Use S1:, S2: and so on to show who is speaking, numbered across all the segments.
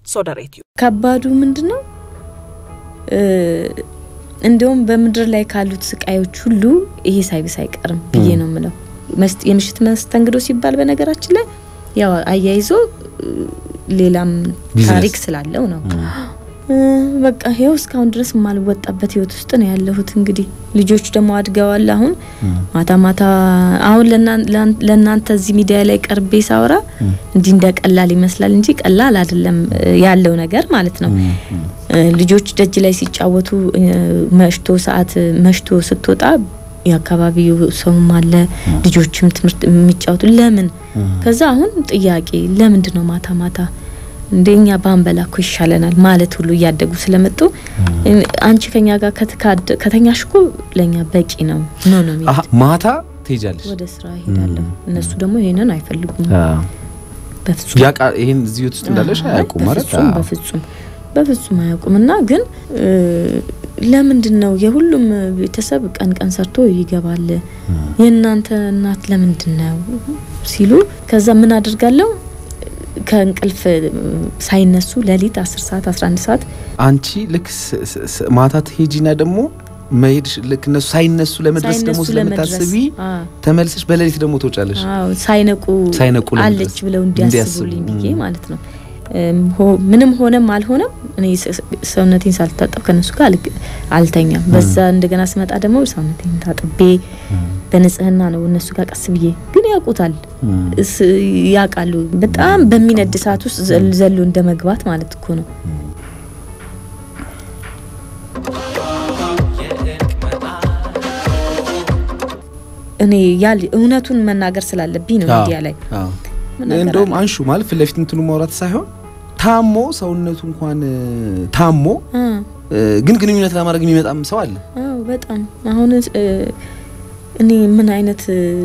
S1: ሶደሬትዩ
S2: ከባዱ ምንድን ነው? እንዲሁም በምድር ላይ ካሉት ስቃዮች ሁሉ ይሄ ሳይብስ አይቀርም ብዬ ነው የምለው። የምሽት መስተንግዶ ሲባል በነገራችን ላይ ያው አያይዞ ሌላም ታሪክ ስላለው ነው። በቃ ይኸው እስካሁን ድረስ የማልወጣበት ህይወት ውስጥ ነው ያለሁት። እንግዲህ ልጆች ደግሞ አድገዋል። አሁን ማታ ማታ አሁን ለእናንተ እዚህ ሚዲያ ላይ ቀርቤ ሳወራ እንዲህ እንደ ቀላል ይመስላል እንጂ ቀላል አይደለም ያለው ነገር ማለት ነው። ልጆች ደጅ ላይ ሲጫወቱ መሽቶ ሰዓት መሽቶ ስትወጣ የአካባቢው ሰውም አለ ልጆችም ትምህርት የሚጫወቱ ለምን ከዛ አሁን ጥያቄ ለምንድን ነው ማታ ማታ እንደኛ ባንበላ እኮ ይሻለናል ማለት ሁሉ እያደጉ ስለመጡ አንቺ ከኛ ጋር ከተኛሽ እኮ ለኛ በቂ ነው ነው ነው የሚሉት።
S3: ማታ ትሄጃለሽ
S2: ወደ ስራ ይሄዳለሁ። እነሱ ደግሞ ይሄንን አይፈልጉም። በፍጹም
S3: ያቃ ይሄን እዚህ ውስጥ እንዳለሽ አያውቁም ማለት
S2: በፍጹም በፍጹም በፍጹም አያውቁም። እና ግን ለምንድን ነው የሁሉም ቤተሰብ ቀን ቀን ሰርቶ ይገባል፣ የእናንተ እናት ለምንድን ነው ሲሉ ከዛ ምን አድርጋለሁ ከእንቅልፍ ሳይነሱ ሌሊት 10 ሰዓት 11 ሰዓት
S3: አንቺ ልክ ማታ ትሄጂና ደግሞ መሄድሽ ልክ እነሱ ሳይነሱ ለመድረስ ደግሞ ስለምታስቢ ተመልሰሽ በሌሊት ደግሞ ትወጫለሽ።
S2: አዎ ሳይነቁ
S3: ሳይነቁ
S2: አለች ብለው እንዲያስቡልኝ ብዬ ማለት ነው። ምንም ሆነም አልሆነም እኔ ሰውነቴን ሳልታጠብ ከነሱ ጋር አልተኛም። በዛ እንደገና ስመጣ ደግሞ ሰውነቴን ታጥቤ በንጽህና ነው እነሱ ጋር ቀስ ብዬ ግን ያውቁታል፣ ያውቃሉ። በጣም በሚነድ ሰዓት ውስጥ ዘሎ እንደ መግባት ማለት እኮ ነው። እኔ ያል እውነቱን መናገር ስላለብኝ ነው ሚዲያ ላይ
S3: እንደውም አንሹ ማለት ፊት ለፊት እንትኑ ማውራት ሳይሆን ታሞ ሰውነቱ እንኳን ታሞ ግን ግንኙነት ለማድረግ የሚመጣም ሰው አለ።
S2: አዎ በጣም አሁን እኔ ምን አይነት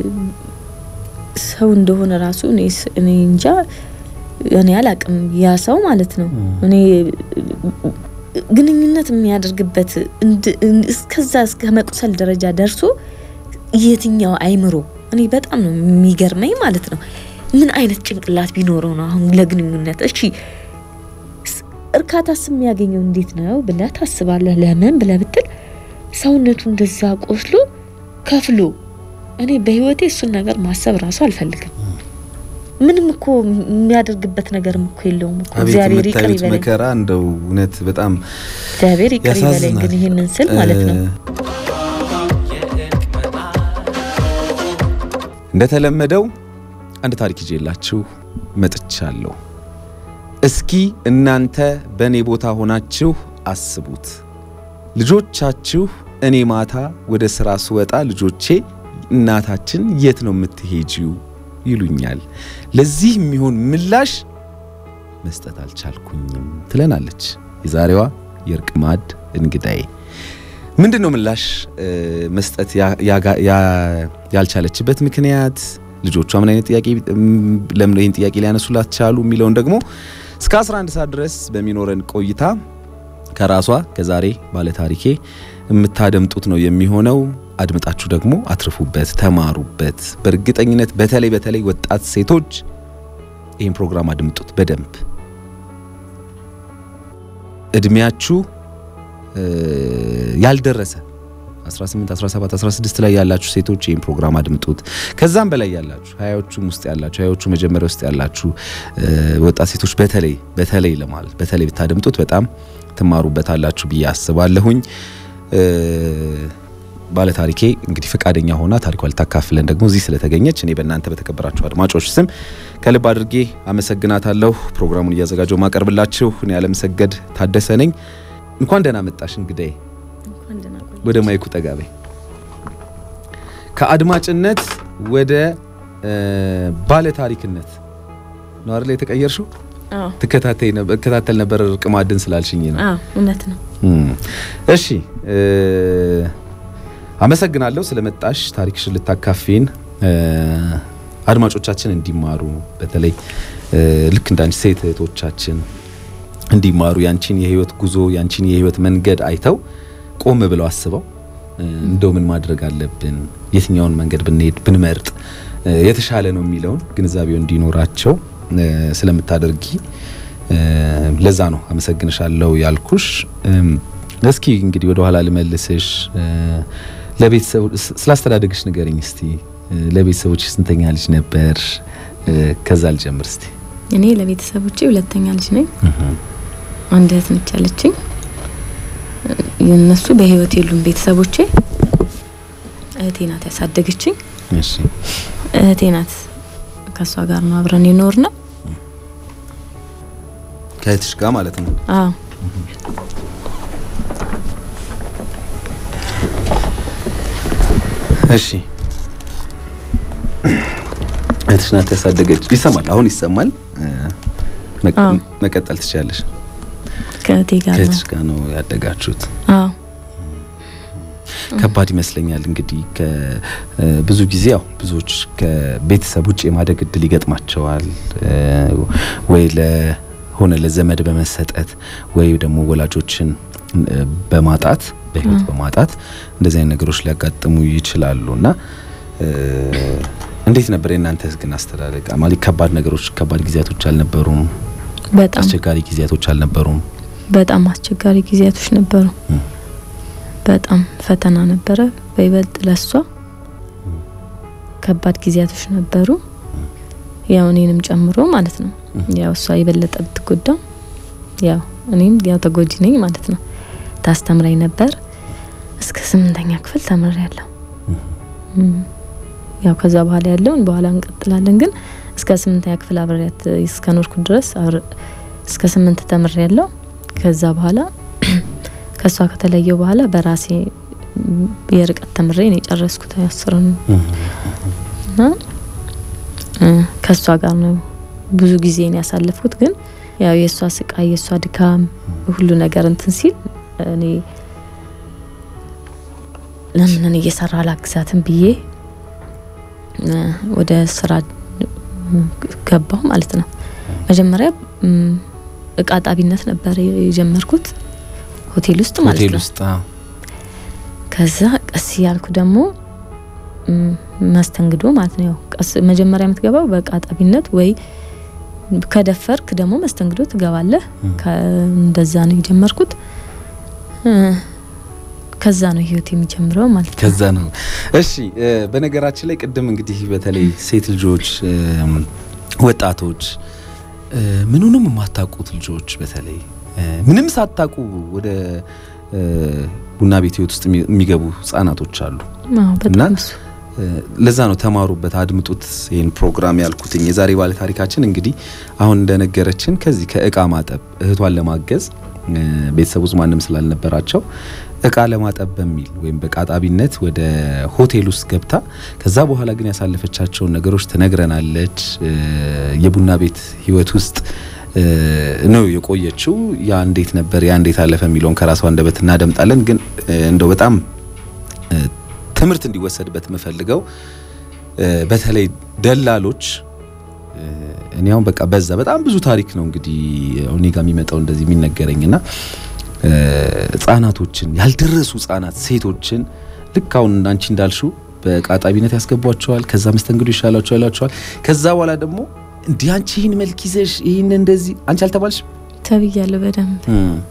S2: ሰው እንደሆነ ራሱ እኔ እንጃ እኔ አላቅም። ያ ሰው ማለት ነው እኔ ግንኙነት የሚያደርግበት እስከዛ እስከ መቁሰል ደረጃ ደርሶ የትኛው አይምሮ እኔ በጣም ነው የሚገርመኝ ማለት ነው። ምን አይነት ጭንቅላት ቢኖረው ነው አሁን ለግንኙነት እሺ እርካታስ የሚያገኘው እንዴት ነው ብለህ ታስባለህ? ለምን ብለህ ብትል ሰውነቱ እንደዛ ቆስሎ ከፍሎ እኔ በህይወቴ እሱን ነገር ማሰብ ራሱ አልፈልግም። ምንም እኮ የሚያደርግበት ነገርም እኮ የለውም እኮ እግዚአብሔር ይቅር ይበለኝ።
S3: መከራ እንደው እውነት በጣም
S2: እግዚአብሔር ይቅር ይበለኝ። ግን ይሄንን ስል ማለት ነው
S3: እንደተለመደው አንድ ታሪክ ይዤላችሁ መጥቻለሁ። እስኪ እናንተ በእኔ ቦታ ሆናችሁ አስቡት። ልጆቻችሁ እኔ ማታ ወደ ሥራ ስወጣ ልጆቼ እናታችን የት ነው የምትሄጂው ይሉኛል። ለዚህ የሚሆን ምላሽ መስጠት አልቻልኩኝም ትለናለች የዛሬዋ የእርቅ ማዕድ እንግዳዬ። ምንድን ነው ምላሽ መስጠት ያልቻለችበት ምክንያት? ልጆቿ ምን አይነት ጥያቄ ለምን ይህን ጥያቄ ሊያነሱላት ቻሉ የሚለውን ደግሞ እስከ 11 ሰዓት ድረስ በሚኖረን ቆይታ ከራሷ ከዛሬ ባለታሪኬ የምታደምጡት ነው የሚሆነው። አድምጣችሁ ደግሞ አትርፉበት፣ ተማሩበት። በእርግጠኝነት በተለይ በተለይ ወጣት ሴቶች ይህን ፕሮግራም አድምጡት በደንብ እድሜያችሁ ያልደረሰ 18፣ 17፣ 16 ላይ ያላችሁ ሴቶች ይህን ፕሮግራም አድምጡት። ከዛም በላይ ያላችሁ ሀያዎቹም ውስጥ ያላችሁ ሀያዎቹ መጀመሪያ ውስጥ ያላችሁ ወጣት ሴቶች በተለይ በተለይ ለማለት በተለይ ብታደምጡት በጣም ትማሩበታላችሁ ብዬ አስባለሁኝ። ባለታሪኬ እንግዲህ ፈቃደኛ ሆና ታሪኳ ልታካፍለን ደግሞ እዚህ ስለተገኘች እኔ በእናንተ በተከበራችሁ አድማጮች ስም ከልብ አድርጌ አመሰግናታለሁ። ፕሮግራሙን እያዘጋጀው ማቀርብላችሁ እኔ ያለምሰገድ ታደሰ ነኝ። እንኳን ደህና መጣሽ እንግዳዬ። ወደ ማይኩ ጠጋቤ ከአድማጭነት ወደ ባለ ታሪክነት ነው አይደል የተቀየርሽው? ትከታተይ ነበር እከታተል ነበር እርቅ ማዕድን ስላልሽኝ ነው።
S2: አዎ እውነት ነው።
S3: እሺ አመሰግናለሁ ስለመጣሽ ታሪክሽን ልታካፊን አድማጮቻችን እንዲማሩ በተለይ ልክ እንዳንቺ ሴት እህቶቻችን እንዲማሩ ያንቺን የህይወት ጉዞ ያንቺን የህይወት መንገድ አይተው ቆም ብለው አስበው እንደው ምን ማድረግ አለብን፣ የትኛውን መንገድ ብንሄድ ብንመርጥ የተሻለ ነው የሚለውን ግንዛቤው እንዲኖራቸው ስለምታደርጊ ለዛ ነው አመሰግንሻለሁ ያልኩሽ። እስኪ እንግዲህ ወደ ኋላ ልመልስሽ። ለቤተሰቡ ስላስተዳደግሽ ንገረኝ እስቲ። ለቤተሰቦች ስንተኛ ልጅ ነበር? ከዛ ልጀምር እስቲ።
S2: እኔ ለቤተሰቦቼ ሁለተኛ ልጅ ነኝ። አንድ እህት ነች ያለችኝ። እነሱ በህይወት የሉም ቤተሰቦቼ። እህቴ ናት ያሳደገችኝ።
S3: እሺ
S2: እህቴ ናት። ከእሷ ጋር ነው አብረን የኖር ነው።
S3: ከእህትሽ ጋር ማለት ነው?
S2: አዎ
S3: እሺ እህትሽ ናት ያሳደገች። ይሰማል? አሁን ይሰማል?
S2: አዎ።
S3: መቀጠል ትችላለሽ።
S2: ከእህቴ ጋር ነው።
S3: ከእህትሽ ጋር ነው ያደጋችሁት?
S2: አዎ
S3: ከባድ ይመስለኛል። እንግዲህ ብዙ ጊዜ ያው ብዙዎች ከቤተሰብ ውጭ የማደግ እድል ይገጥማቸዋል ወይ ለሆነ ለዘመድ በመሰጠት ወይ ደግሞ ወላጆችን በማጣት በህይወት በማጣት እንደዚህ አይነት ነገሮች ሊያጋጥሙ ይችላሉ እና እንዴት ነበር የእናንተ ግን አስተዳደግ? ማለት ከባድ ነገሮች ከባድ ጊዜያቶች አልነበሩም?
S2: በጣም
S3: አስቸጋሪ ጊዜያቶች አልነበሩም?
S2: በጣም አስቸጋሪ ጊዜያቶች ነበሩ። በጣም ፈተና ነበረ። በይበልጥ ለሷ ከባድ ጊዜያቶች ነበሩ። ያው እኔንም ጨምሮ ማለት ነው። ያው እሷ የበለጠ ብትጎዳም ያው እኔም ያው ተጎጂ ነኝ ማለት ነው። ታስተምረኝ ነበር እስከ ስምንተኛ ክፍል ተምሬያለሁ። ያው ከዛ በኋላ ያለውን በኋላ እንቀጥላለን። ግን እስከ ስምንተኛ ክፍል አብሬያት እስከ ኖርኩ ድረስ እስከ ስምንት ተምሬያለሁ። ከዛ በኋላ ከእሷ ከተለየው በኋላ በራሴ የርቀት ተምሬ ነው የጨረስኩት አስርን እና ከእሷ ጋር ነው ብዙ ጊዜን ያሳለፍኩት። ግን ያው የእሷ ስቃይ የእሷ ድካም ሁሉ ነገር እንትን ሲል እኔ ለምን እየሰራ አላግዛትም ብዬ ወደ ስራ ገባሁ ማለት ነው። መጀመሪያ እቃ ጣቢነት ነበር የጀመርኩት ሆቴል ውስጥ ማለት
S3: ሆቴል
S2: ነው።
S3: ውስጥ
S2: ከዛ ቀስ ያልኩ ደግሞ መስተንግዶ ማለት ነው። ያው ቀስ መጀመሪያ የምትገባው በእቃ ጣቢነት ወይ ከደፈርክ ደግሞ መስተንግዶ ትገባለህ። እንደዛ ነው የጀመርኩት። ከዛ ነው ህይወት የሚጀምረው ማለት ነው።
S3: ከዛ ነው። እሺ በነገራችን ላይ ቅድም እንግዲህ በተለይ ሴት ልጆች፣ ወጣቶች፣ ምኑንም የማታውቁት ልጆች በተለይ ምንም ሳታውቁ ወደ ቡና ቤት ህይወት ውስጥ የሚገቡ ህጻናቶች አሉ።
S2: አዎ
S3: እና
S2: በጣም እሱ
S3: ለዛ ነው ተማሩበት፣ አድምጡት ይህን ፕሮግራም ያልኩትኝ። የዛሬ ባለ ታሪካችን እንግዲህ አሁን እንደነገረችን ከዚህ ከእቃ ማጠብ እህቷን ለማገዝ ቤተሰብ ውስጥ ማንም ስላልነበራቸው እቃ ለማጠብ በሚል ወይም በቃጣቢነት ወደ ሆቴል ውስጥ ገብታ ከዛ በኋላ ግን ያሳለፈቻቸውን ነገሮች ትነግረናለች። የቡና ቤት ህይወት ውስጥ ነው የቆየችው። ያ እንዴት ነበር፣ ያ እንዴት አለፈ የሚለውን ከራሷ አንደበት እናደምጣለን። ግን እንደው በጣም ትምህርት እንዲወሰድበት የምፈልገው በተለይ ደላሎች እኔ አሁን በቃ በዛ በጣም ብዙ ታሪክ ነው እንግዲህ እኔ ጋር የሚመጣው እንደዚህ የሚነገረኝና ህጻናቶችን ያልደረሱ ህጻናት ሴቶችን ልክ አሁን አንቺ እንዳልሽው በቃጣቢነት ያስገቧቸዋል። ከዛ መስተንግዶ ይሻላቸዋል ያላቸዋል። ከዛ በኋላ ደግሞ እንዲህ አንቺ ይህን መልክ ይዘሽ ይህን እንደዚህ አንቺ አልተባልሽ
S2: ተብያለሁ በደንብ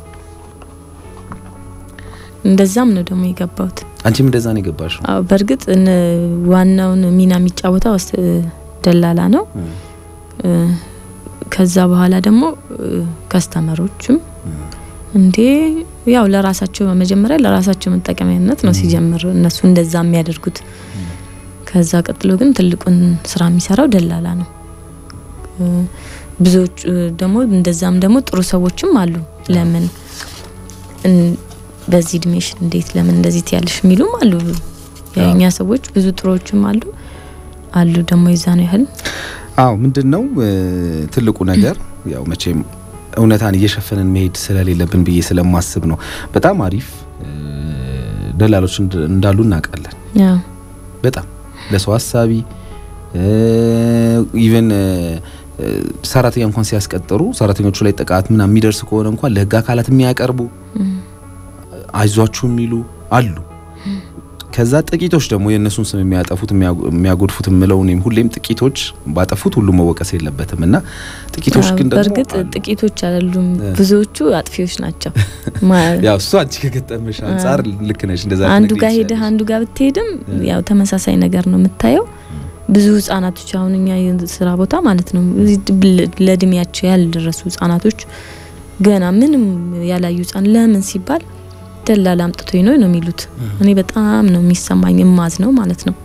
S2: እንደዛም ነው ደግሞ የገባሁት።
S3: አንቺም እንደዛ ነው የገባሽው።
S2: አዎ በእርግጥ እነ ዋናውን ሚና የሚጫወተው አስ- ደላላ ነው። ከዛ በኋላ ደግሞ ከስተመሮችም እንዴ ያው ለራሳቸው መጀመሪያ ለራሳቸው መጠቀሚያነት ነው ሲጀምር እነሱ እንደዛ የሚያደርጉት። ከዛ ቀጥሎ ግን ትልቁን ስራ የሚሰራው ደላላ ነው። ብዙዎች ደግሞ እንደዛም ደግሞ ጥሩ ሰዎችም አሉ። ለምን እን- በዚህ እድሜሽ እንዴት ለምን እንደዚህ ትያለሽ የሚሉም አሉ። የኛ ሰዎች ብዙ ጥሩዎችም አሉ አሉ ደግሞ የዛ ነው ያህል
S3: አዎ ምንድን ነው ትልቁ ነገር ያው መቼም እውነታን እየሸፈንን መሄድ ስለሌለብን ብዬ ስለማስብ ነው። በጣም አሪፍ ደላሎች እንድ- እንዳሉ እናውቃለን።
S2: ያው
S3: በጣም ለሰው ሀሳቢ ኢቨን ሰራተኛ እንኳን ሲያስቀጥሩ ሰራተኞቹ ላይ ጥቃት ምናምን የሚደርስ ከሆነ እንኳን ለሕግ አካላት የሚያቀርቡ አይዟችሁ የሚሉ አሉ። ከዛ ጥቂቶች ደግሞ የእነሱን ስም የሚያጠፉት የሚያጎድፉት የምለው እኔም ሁሌም ጥቂቶች ባጠፉት ሁሉም መወቀስ የለበትም እና ጥቂቶች ግን ደግሞ
S2: በእርግጥ ጥቂቶች አይደሉም፣ ብዙዎቹ አጥፊዎች ናቸው።
S3: ያው እሱ አንቺ ከገጠመሽ አንጻር ልክ ነሽ። እንደዛ
S2: አንዱ ጋር ሄደህ አንዱ ጋር ብትሄድም ያው ተመሳሳይ ነገር ነው የምታየው። ብዙ ህጻናቶች አሁን እኛ ስራ ቦታ ማለት ነው ለእድሜያቸው ያልደረሱ ህጻናቶች ገና ምንም ያላዩ ህጻን ለምን ሲባል ደላላ አምጥቶኝ ነው ነው የሚሉት። እኔ በጣም ነው የሚሰማኝ እማዝ ነው ማለት ነው።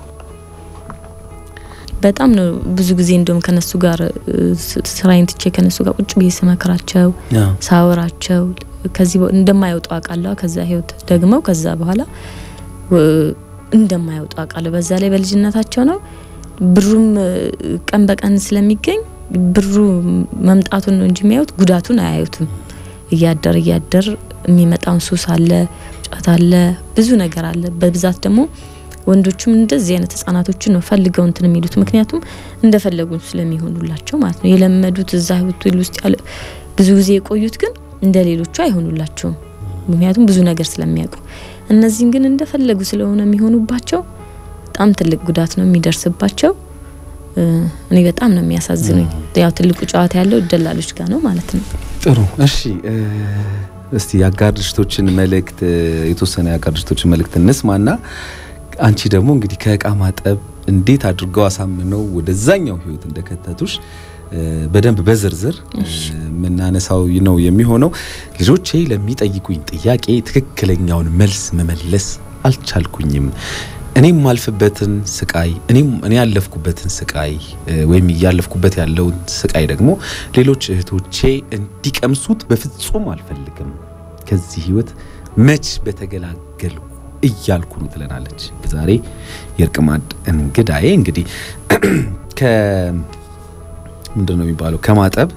S2: በጣም ነው ብዙ ጊዜ እንደውም ከነሱ ጋር ስራዬን ትቼ ከነሱ ጋር ቁጭ ብዬ ስመክራቸው ሳወራቸው ከዚህ እንደማይወጡ አውቃለሁ። ከዛ ህይወት ደግመው ከዛ በኋላ እንደማይወጡ አውቃለሁ። በዛ ላይ በልጅነታቸው ነው ብሩም ቀን በቀን ስለሚገኝ ብሩ መምጣቱን ነው እንጂ የሚያዩት ጉዳቱን አያዩትም። እያደር እያደር የሚመጣውን ሱስ አለ፣ ጫት አለ፣ ብዙ ነገር አለ። በብዛት ደግሞ ወንዶቹም እንደዚህ አይነት ህጻናቶችን ነው ፈልገው እንትን የሚሉት ምክንያቱም እንደፈለጉ ስለሚሆኑላቸው ማለት ነው። የለመዱት እዛ ሆቴል ውስጥ ያለ ብዙ ጊዜ የቆዩት ግን እንደ ሌሎቹ አይሆኑላቸውም። ምክንያቱም ብዙ ነገር ስለሚያውቁ፣ እነዚህም ግን እንደፈለጉ ስለሆነ የሚሆኑባቸው በጣም ትልቅ ጉዳት ነው የሚደርስባቸው። እኔ በጣም ነው የሚያሳዝኑኝ። ያው ትልቁ ጨዋታ ያለው ደላሎች ጋር ነው ማለት ነው።
S3: ጥሩ እሺ። እስቲ የአጋር ድርጅቶችን መልእክት የተወሰነ የአጋር ድርጅቶችን መልእክት እንስማና አንቺ ደግሞ እንግዲህ ከእቃ ማጠብ እንዴት አድርገው አሳምነው ወደዛኛው ህይወት እንደከተቱሽ በደንብ በዝርዝር የምናነሳው ነው የሚሆነው። ልጆቼ ለሚጠይቁኝ ጥያቄ ትክክለኛውን መልስ መመለስ አልቻልኩኝም። እኔም ማልፍበትን ስቃይ እኔም እኔ ያለፍኩበትን ስቃይ ወይም እያለፍኩበት ያለውን ስቃይ ደግሞ ሌሎች እህቶቼ እንዲቀምሱት በፍጹም አልፈልግም። ከዚህ ህይወት መች በተገላገልኩ እያልኩ ነው ትለናለች። ዛሬ የእርቅ ማዕድ እንግዳዬ እንግዲህ ከ ምንድን ነው የሚባለው ከማጠብ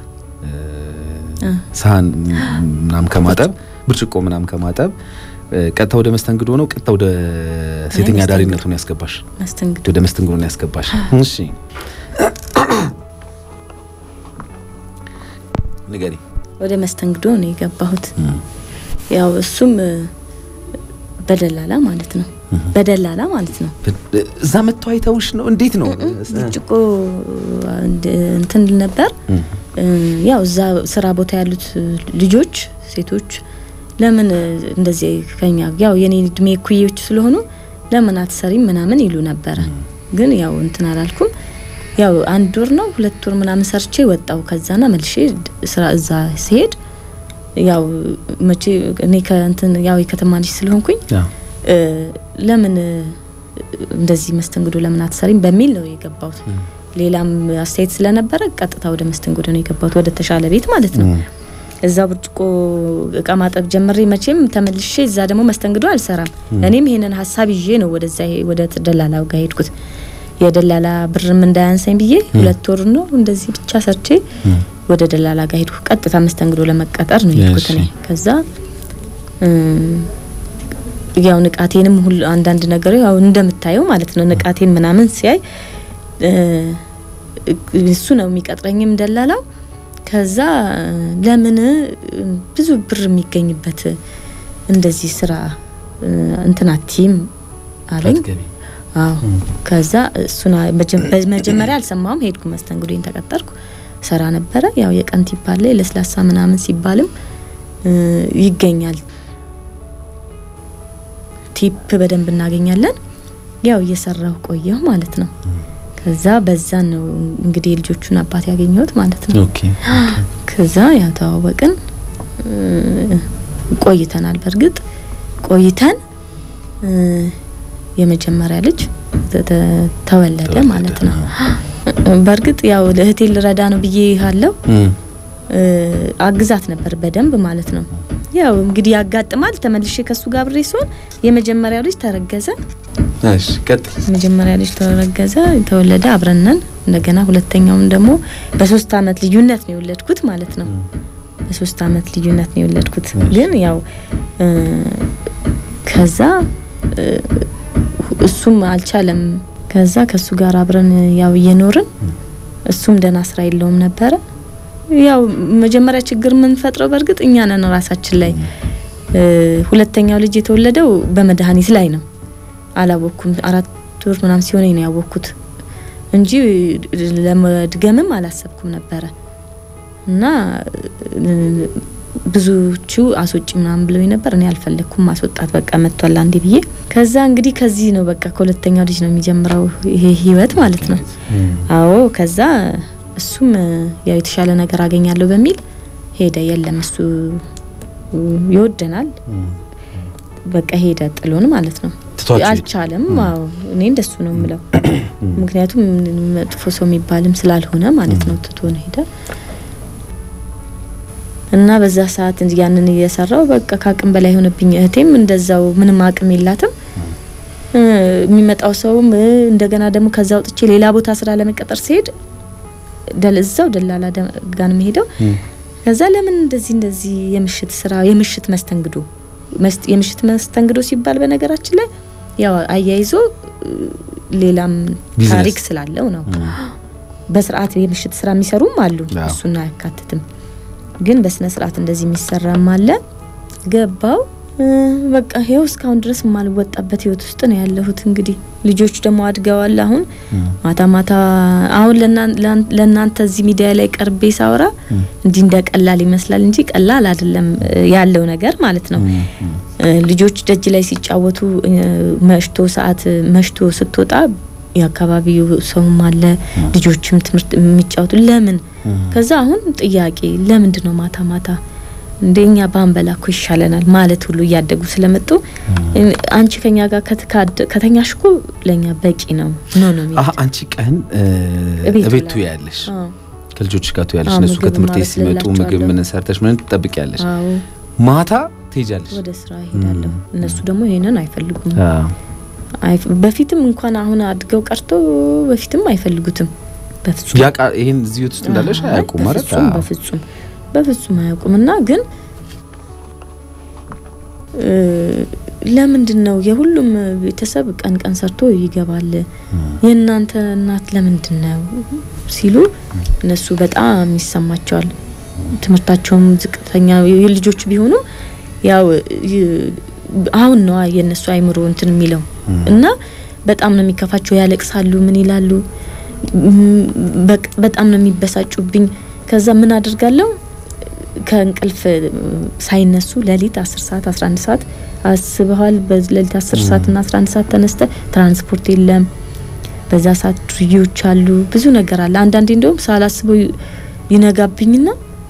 S3: ሳህን ምናምን ከማጠብ ብርጭቆ ምናምን ከማጠብ ቀጥታ ወደ መስተንግዶ ነው። ቀጥታ ወደ ሴተኛ አዳሪነቱን ያስገባሽ፣ ወደ መስተንግዶ ነው ያስገባሽ። እሺ ንገሪ።
S2: ወደ መስተንግዶ ነው የገባሁት። ያው እሱም በደላላ ማለት ነው። በደላላ ማለት ነው።
S3: እዛ መጥቶ አይተውሽ ነው? እንዴት ነው?
S2: ብርጭቆ እንትን ነበር። ያው እዛ ስራ ቦታ ያሉት ልጆች ሴቶች ለምን እንደዚህ ከኛ ያው የኔ እድሜ እኩዮች ስለሆኑ ለምን አትሰሪም ምናምን ይሉ ነበረ። ግን ያው እንትን አላልኩም። ያው አንድ ወር ነው ሁለት ወር ምናምን ሰርቼ ወጣው። ከዛና መልሼ ስራ እዛ ሲሄድ ያው መቼ እኔ ከእንትን ያው የከተማ ልጅ ስለሆንኩኝ ለምን እንደዚህ መስተንግዶ ለምን አትሰሪም በሚል ነው የገባሁት። ሌላም አስተያየት ስለነበረ ቀጥታ ወደ መስተንግዶ ነው የገባሁት፣ ወደ ተሻለ ቤት ማለት ነው። እዛ ብርጭቆ እቃ ማጠብ ጀምሬ መቼም ተመልሼ እዛ ደግሞ መስተንግዶ አልሰራም። እኔም ይሄንን ሀሳብ ይዤ ነው ወደዛ ወደ ደላላው ጋር ሄድኩት። የደላላ ብርም እንዳያንሰኝ ብዬ ሁለት ወር ነው እንደዚህ ብቻ ሰርቼ ወደ ደላላ ጋር ሄድኩ። ቀጥታ መስተንግዶ ለመቀጠር ነው የሄድኩት እኔ። ከዛ ያው ንቃቴንም ሁሉ አንዳንድ ነገር ያው እንደምታየው ማለት ነው ንቃቴን ምናምን ሲያይ እሱ ነው የሚቀጥረኝም ደላላው ከዛ ለምን ብዙ ብር የሚገኝበት እንደዚህ ስራ እንትና ቲም አለኝ። አዎ ከዛ እሱን መጀመሪያ አልሰማውም። ሄድኩ መስተንግዶን ተቀጠርኩ፣ ሰራ ነበረ። ያው የቀን ቲፕ አለ ለስላሳ ምናምን ሲባልም ይገኛል። ቲፕ በደንብ እናገኛለን። ያው እየሰራሁ ቆየሁ ማለት ነው። ከዛ በዛ ነው እንግዲህ የልጆቹን አባት ያገኘሁት ማለት ነው። ከዛ ያው ተዋወቅን፣ ቆይተናል። በእርግጥ ቆይተን የመጀመሪያ ልጅ ተወለደ ማለት ነው። በእርግጥ ያው ለእህቴ ልረዳ ነው ብዬ ያለው አግዛት ነበር በደንብ ማለት ነው። ያው እንግዲህ ያጋጥማል። ተመልሼ ከሱ ጋር ብሬ ሲሆን የመጀመሪያው ልጅ ተረገዘ።
S3: እሺ ቀጥል።
S2: የመጀመሪያ ልጅ ተረገዘ፣ ተወለደ፣ አብረነን እንደገና ሁለተኛውም ደግሞ በሶስት አመት ልዩነት ነው የወለድኩት ማለት ነው። በሶስት አመት ልዩነት ነው የወለድኩት። ግን ያው ከዛ እሱም አልቻለም። ከዛ ከሱ ጋር አብረን ያው እየኖርን እሱም ደህና ስራ የለውም ነበረ። ያው መጀመሪያ ችግር የምንፈጥረው በእርግጥ እኛ ነን ራሳችን ላይ። ሁለተኛው ልጅ የተወለደው በመድኃኒት ላይ ነው። አላወቅኩም። አራት ወር ምናምን ሲሆነኝ ነው ያወቅኩት እንጂ ለመድገምም አላሰብኩም ነበረ እና ብዙዎቹ አስወጪ ምናምን ብለው ነበር። እኔ አልፈለግኩም ማስወጣት በቃ መጥቷል አንዴ ብዬ። ከዛ እንግዲህ ከዚህ ነው በቃ ከሁለተኛው ልጅ ነው የሚጀምረው ይሄ ህይወት ማለት ነው። አዎ ከዛ እሱም ያው የተሻለ ነገር አገኛለሁ በሚል ሄደ። የለም እሱ ይወደናል በቃ ሄደ ጥሎን ማለት ነው። አልቻለም። አዎ እኔ እንደሱ ነው የምለው። ምክንያቱም መጥፎ ሰው የሚባልም ስላልሆነ ማለት ነው ትቶን ሄደ እና በዛ ሰዓት ያንን እየሰራው በቃ ከአቅም በላይ የሆነብኝ። እህቴም እንደዛው ምንም አቅም የላትም። የሚመጣው ሰውም እንደገና ደግሞ ከዛ ወጥቼ ሌላ ቦታ ስራ ለመቀጠር ሲሄድ እዛው ደላላ ጋር ነው የምሄደው። ከዛ ለምን እንደዚህ እንደዚህ የምሽት ስራ የምሽት መስተንግዶ የምሽት መስተንግዶ ሲባል በነገራችን ላይ ያው አያይዞ ሌላም ታሪክ ስላለው ነው። በስርዓት የምሽት ስራ የሚሰሩም አሉ፣ እሱን አያካትትም። ግን በስነ ስርዓት እንደዚህ የሚሰራም አለ። ገባው በቃ ይኸው እስካሁን ድረስ የማልወጣበት ህይወት ውስጥ ነው ያለሁት። እንግዲህ ልጆች ደግሞ አድገዋል። አሁን ማታ ማታ አሁን ለእናንተ እዚህ ሚዲያ ላይ ቀርቤ ሳወራ እንዲህ እንደ ቀላል ይመስላል እንጂ ቀላል አይደለም ያለው ነገር ማለት ነው። ልጆች ደጅ ላይ ሲጫወቱ መሽቶ ሰዓት መሽቶ ስትወጣ የአካባቢው ሰውም አለ ልጆችም ትምህርት የሚጫወቱ ለምን ከዛ አሁን ጥያቄ ለምንድን ነው ማታ ማታ እንደኛ ባንበላ እኮ ይሻለናል ማለት ሁሉ እያደጉ ስለመጡ አንቺ ከኛ ጋር ከተኛሽ እኮ ለኛ በቂ ነው ኖ ነው
S3: አሀ አንቺ ቀን እቤቱ ያለሽ ከልጆች ጋር ትያለሽ እነሱ ከትምህርት ቤት ሲመጡ ምግብ ምን ሰርተሽ ምን ትጠብቂያለሽ ማታ ትሄጃለሽ
S2: ወደ ስራ እሄዳለሁ እነሱ ደግሞ ይሄንን አይፈልጉም በፊትም እንኳን አሁን አድገው ቀርቶ በፊትም አይፈልጉትም በፍጹም
S3: ያቃ ይሄን እዚህ ውስጥ እንዳለሽ አያውቁም ማለት
S2: በፍጹም በፍጹም አያውቁም። እና ግን ለምንድን ነው የሁሉም ቤተሰብ ቀን ቀን ሰርቶ ይገባል፣ የእናንተ እናት ለምንድን ነው ሲሉ እነሱ በጣም ይሰማቸዋል። ትምህርታቸውም ዝቅተኛ ልጆች ቢሆኑ ያው አሁን ነዋ የእነሱ አይምሮ እንትን የሚለው እና በጣም ነው የሚከፋቸው፣ ያለቅሳሉ፣ ምን ይላሉ፣ በጣም ነው የሚበሳጩብኝ። ከዛ ምን አድርጋለሁ ከእንቅልፍ ሳይነሱ ሌሊት 10 ሰዓት 11 ሰዓት አስበዋል። በሌሊት 10 ሰዓት እና 11 ሰዓት ተነስተ ትራንስፖርት የለም። በዛ ሰዓት ዱርዬዎች አሉ፣ ብዙ ነገር አለ። አንዳንዴ እንደውም ሳላስበው ይነጋብኝና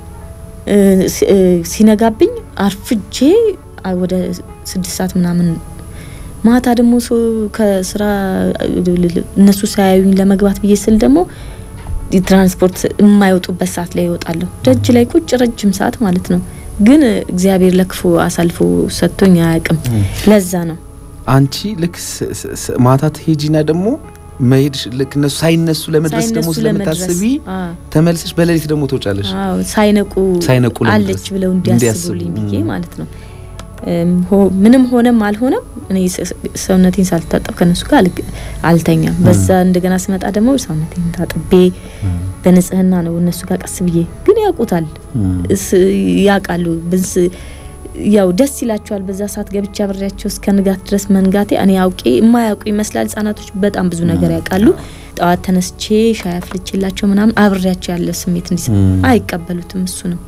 S2: ሲነጋብኝ አርፍጄ ወደ ስድስት ሰዓት ምናምን ማታ ደግሞ ከስራ እነሱ ሳያዩኝ ለመግባት ብዬ ስል ደግሞ ትራንስፖርት የማይወጡበት ሰዓት ላይ ይወጣለሁ። ደጅ ላይ ቁጭ ረጅም ሰዓት ማለት ነው። ግን እግዚአብሔር ለክፉ አሳልፎ ሰጥቶኝ አያውቅም። ለዛ ነው
S3: አንቺ ልክ ማታ ትሄጂና ደግሞ መሄድ ልክ እነሱ ሳይነሱ ለመድረስ ደግሞ ስለምታስቢ ተመልሰሽ በሌሊት ደግሞ ትወጫለሽ።
S2: ሳይነቁ
S3: ሳይነቁ
S2: አለች ብለው እንዲያስቡልኝ ብዬ ማለት ነው። ምንም ሆነም አልሆነም እኔ ሰውነቴን ሳልታጠብ ከነሱ ጋር አልተኛም። በዛ እንደገና ስመጣ ደግሞ ሰውነቴን ታጥቤ በንጽህና ነው እነሱ ጋር ቀስ ብዬ ግን ያውቁታል፣ ያውቃሉ። ብንስ ያው ደስ ይላቸዋል። በዛ ሰዓት ገብቼ አብሬያቸው እስከ ንጋት ድረስ መንጋቴ እኔ አውቄ የማያውቁ ይመስላል። ህጻናቶች በጣም ብዙ ነገር ያውቃሉ። ጠዋት ተነስቼ ሻይ አፍልቼላቸው ምናምን አብሬያቸው ያለ ስሜት እንዲስ አይቀበሉትም። እሱ ነው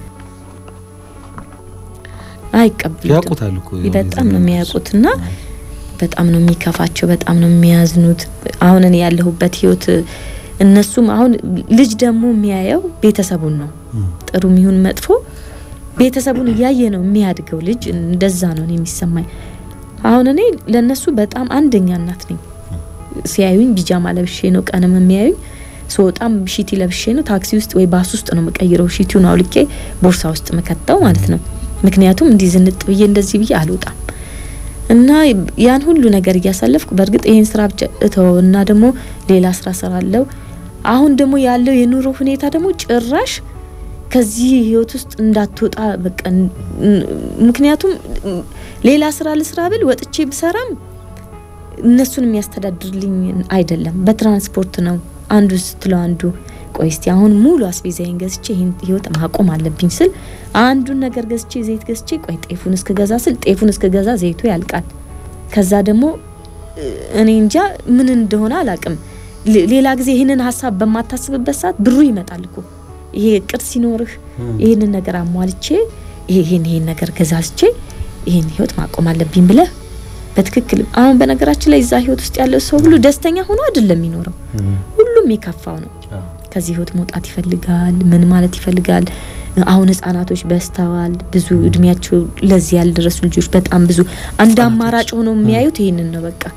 S2: አይቀበሉትም።
S3: ያውቁታል እኮ
S2: በጣም ነው የሚያውቁትና በጣም ነው የሚከፋቸው፣ በጣም ነው የሚያዝኑት። አሁን እኔ ያለሁበት ህይወት እነሱም አሁን ልጅ ደግሞ የሚያየው ቤተሰቡን ነው፣ ጥሩ የሚሆን መጥፎ ቤተሰቡን እያየ ነው የሚያድገው ልጅ። እንደዛ ነው እኔ የሚሰማኝ። አሁን እኔ ለነሱ በጣም አንደኛ እናት ነኝ። ሲያዩኝ ቢጃማ ለብሼ ነው ቀንም የሚያዩኝ። ስወጣም ሺቲ ለብሼ ነው። ታክሲ ውስጥ ወይ ባስ ውስጥ ነው የምቀይረው። ሺቲውን አውልቄ ቦርሳ ውስጥ መከተው ማለት ነው። ምክንያቱም እንዲህ ዝንጥ ብዬ እንደዚህ ብዬ አልወጣም እና ያን ሁሉ ነገር እያሳለፍኩ በእርግጥ ይሄን ስራ ብቻ እተው እና ደግሞ ሌላ ስራ ሰራለው። አሁን ደግሞ ያለው የኑሮ ሁኔታ ደግሞ ጭራሽ ከዚህ ህይወት ውስጥ እንዳትወጣ በቃ ምክንያቱም ሌላ ስራ ልስራ ብል ወጥቼ ብሰራም እነሱን የሚያስተዳድርልኝ አይደለም። በትራንስፖርት ነው አንዱ ስትለው አንዱ ቆይ እስቲ አሁን ሙሉ አስቤዛዬን ገዝቼ ይህን ህይወት ማቆም አለብኝ ስል አንዱን ነገር ገዝቼ ዘይት ገዝቼ ቆይ ጤፉን እስክገዛ ስል ጤፉን እስክገዛ ዘይቱ ያልቃል። ከዛ ደግሞ እኔ እንጃ ምን እንደሆነ አላቅም። ሌላ ጊዜ ይህንን ሀሳብ በማታስብበት ሰዓት ብሩ ይመጣል እኮ ይሄ እቅድ ሲኖርህ ይህንን ነገር አሟልቼ ይሄን ይሄን ነገር ገዛዝቼ ይሄን ህይወት ማቆም አለብኝ ብለህ በትክክል አሁን በነገራችን ላይ እዛ ህይወት ውስጥ ያለው ሰው ሁሉ ደስተኛ ሆኖ አይደለም የሚኖረው። ሁሉም የከፋው ነው። ከዚህ ህይወት መውጣት ይፈልጋል። ምን ማለት ይፈልጋል። አሁን ህጻናቶች በስተዋል። ብዙ እድሜያቸው ለዚህ ያልደረሱ ልጆች በጣም ብዙ አንድ አማራጭ ሆኖ የሚያዩት ይሄንን ነው። በቃ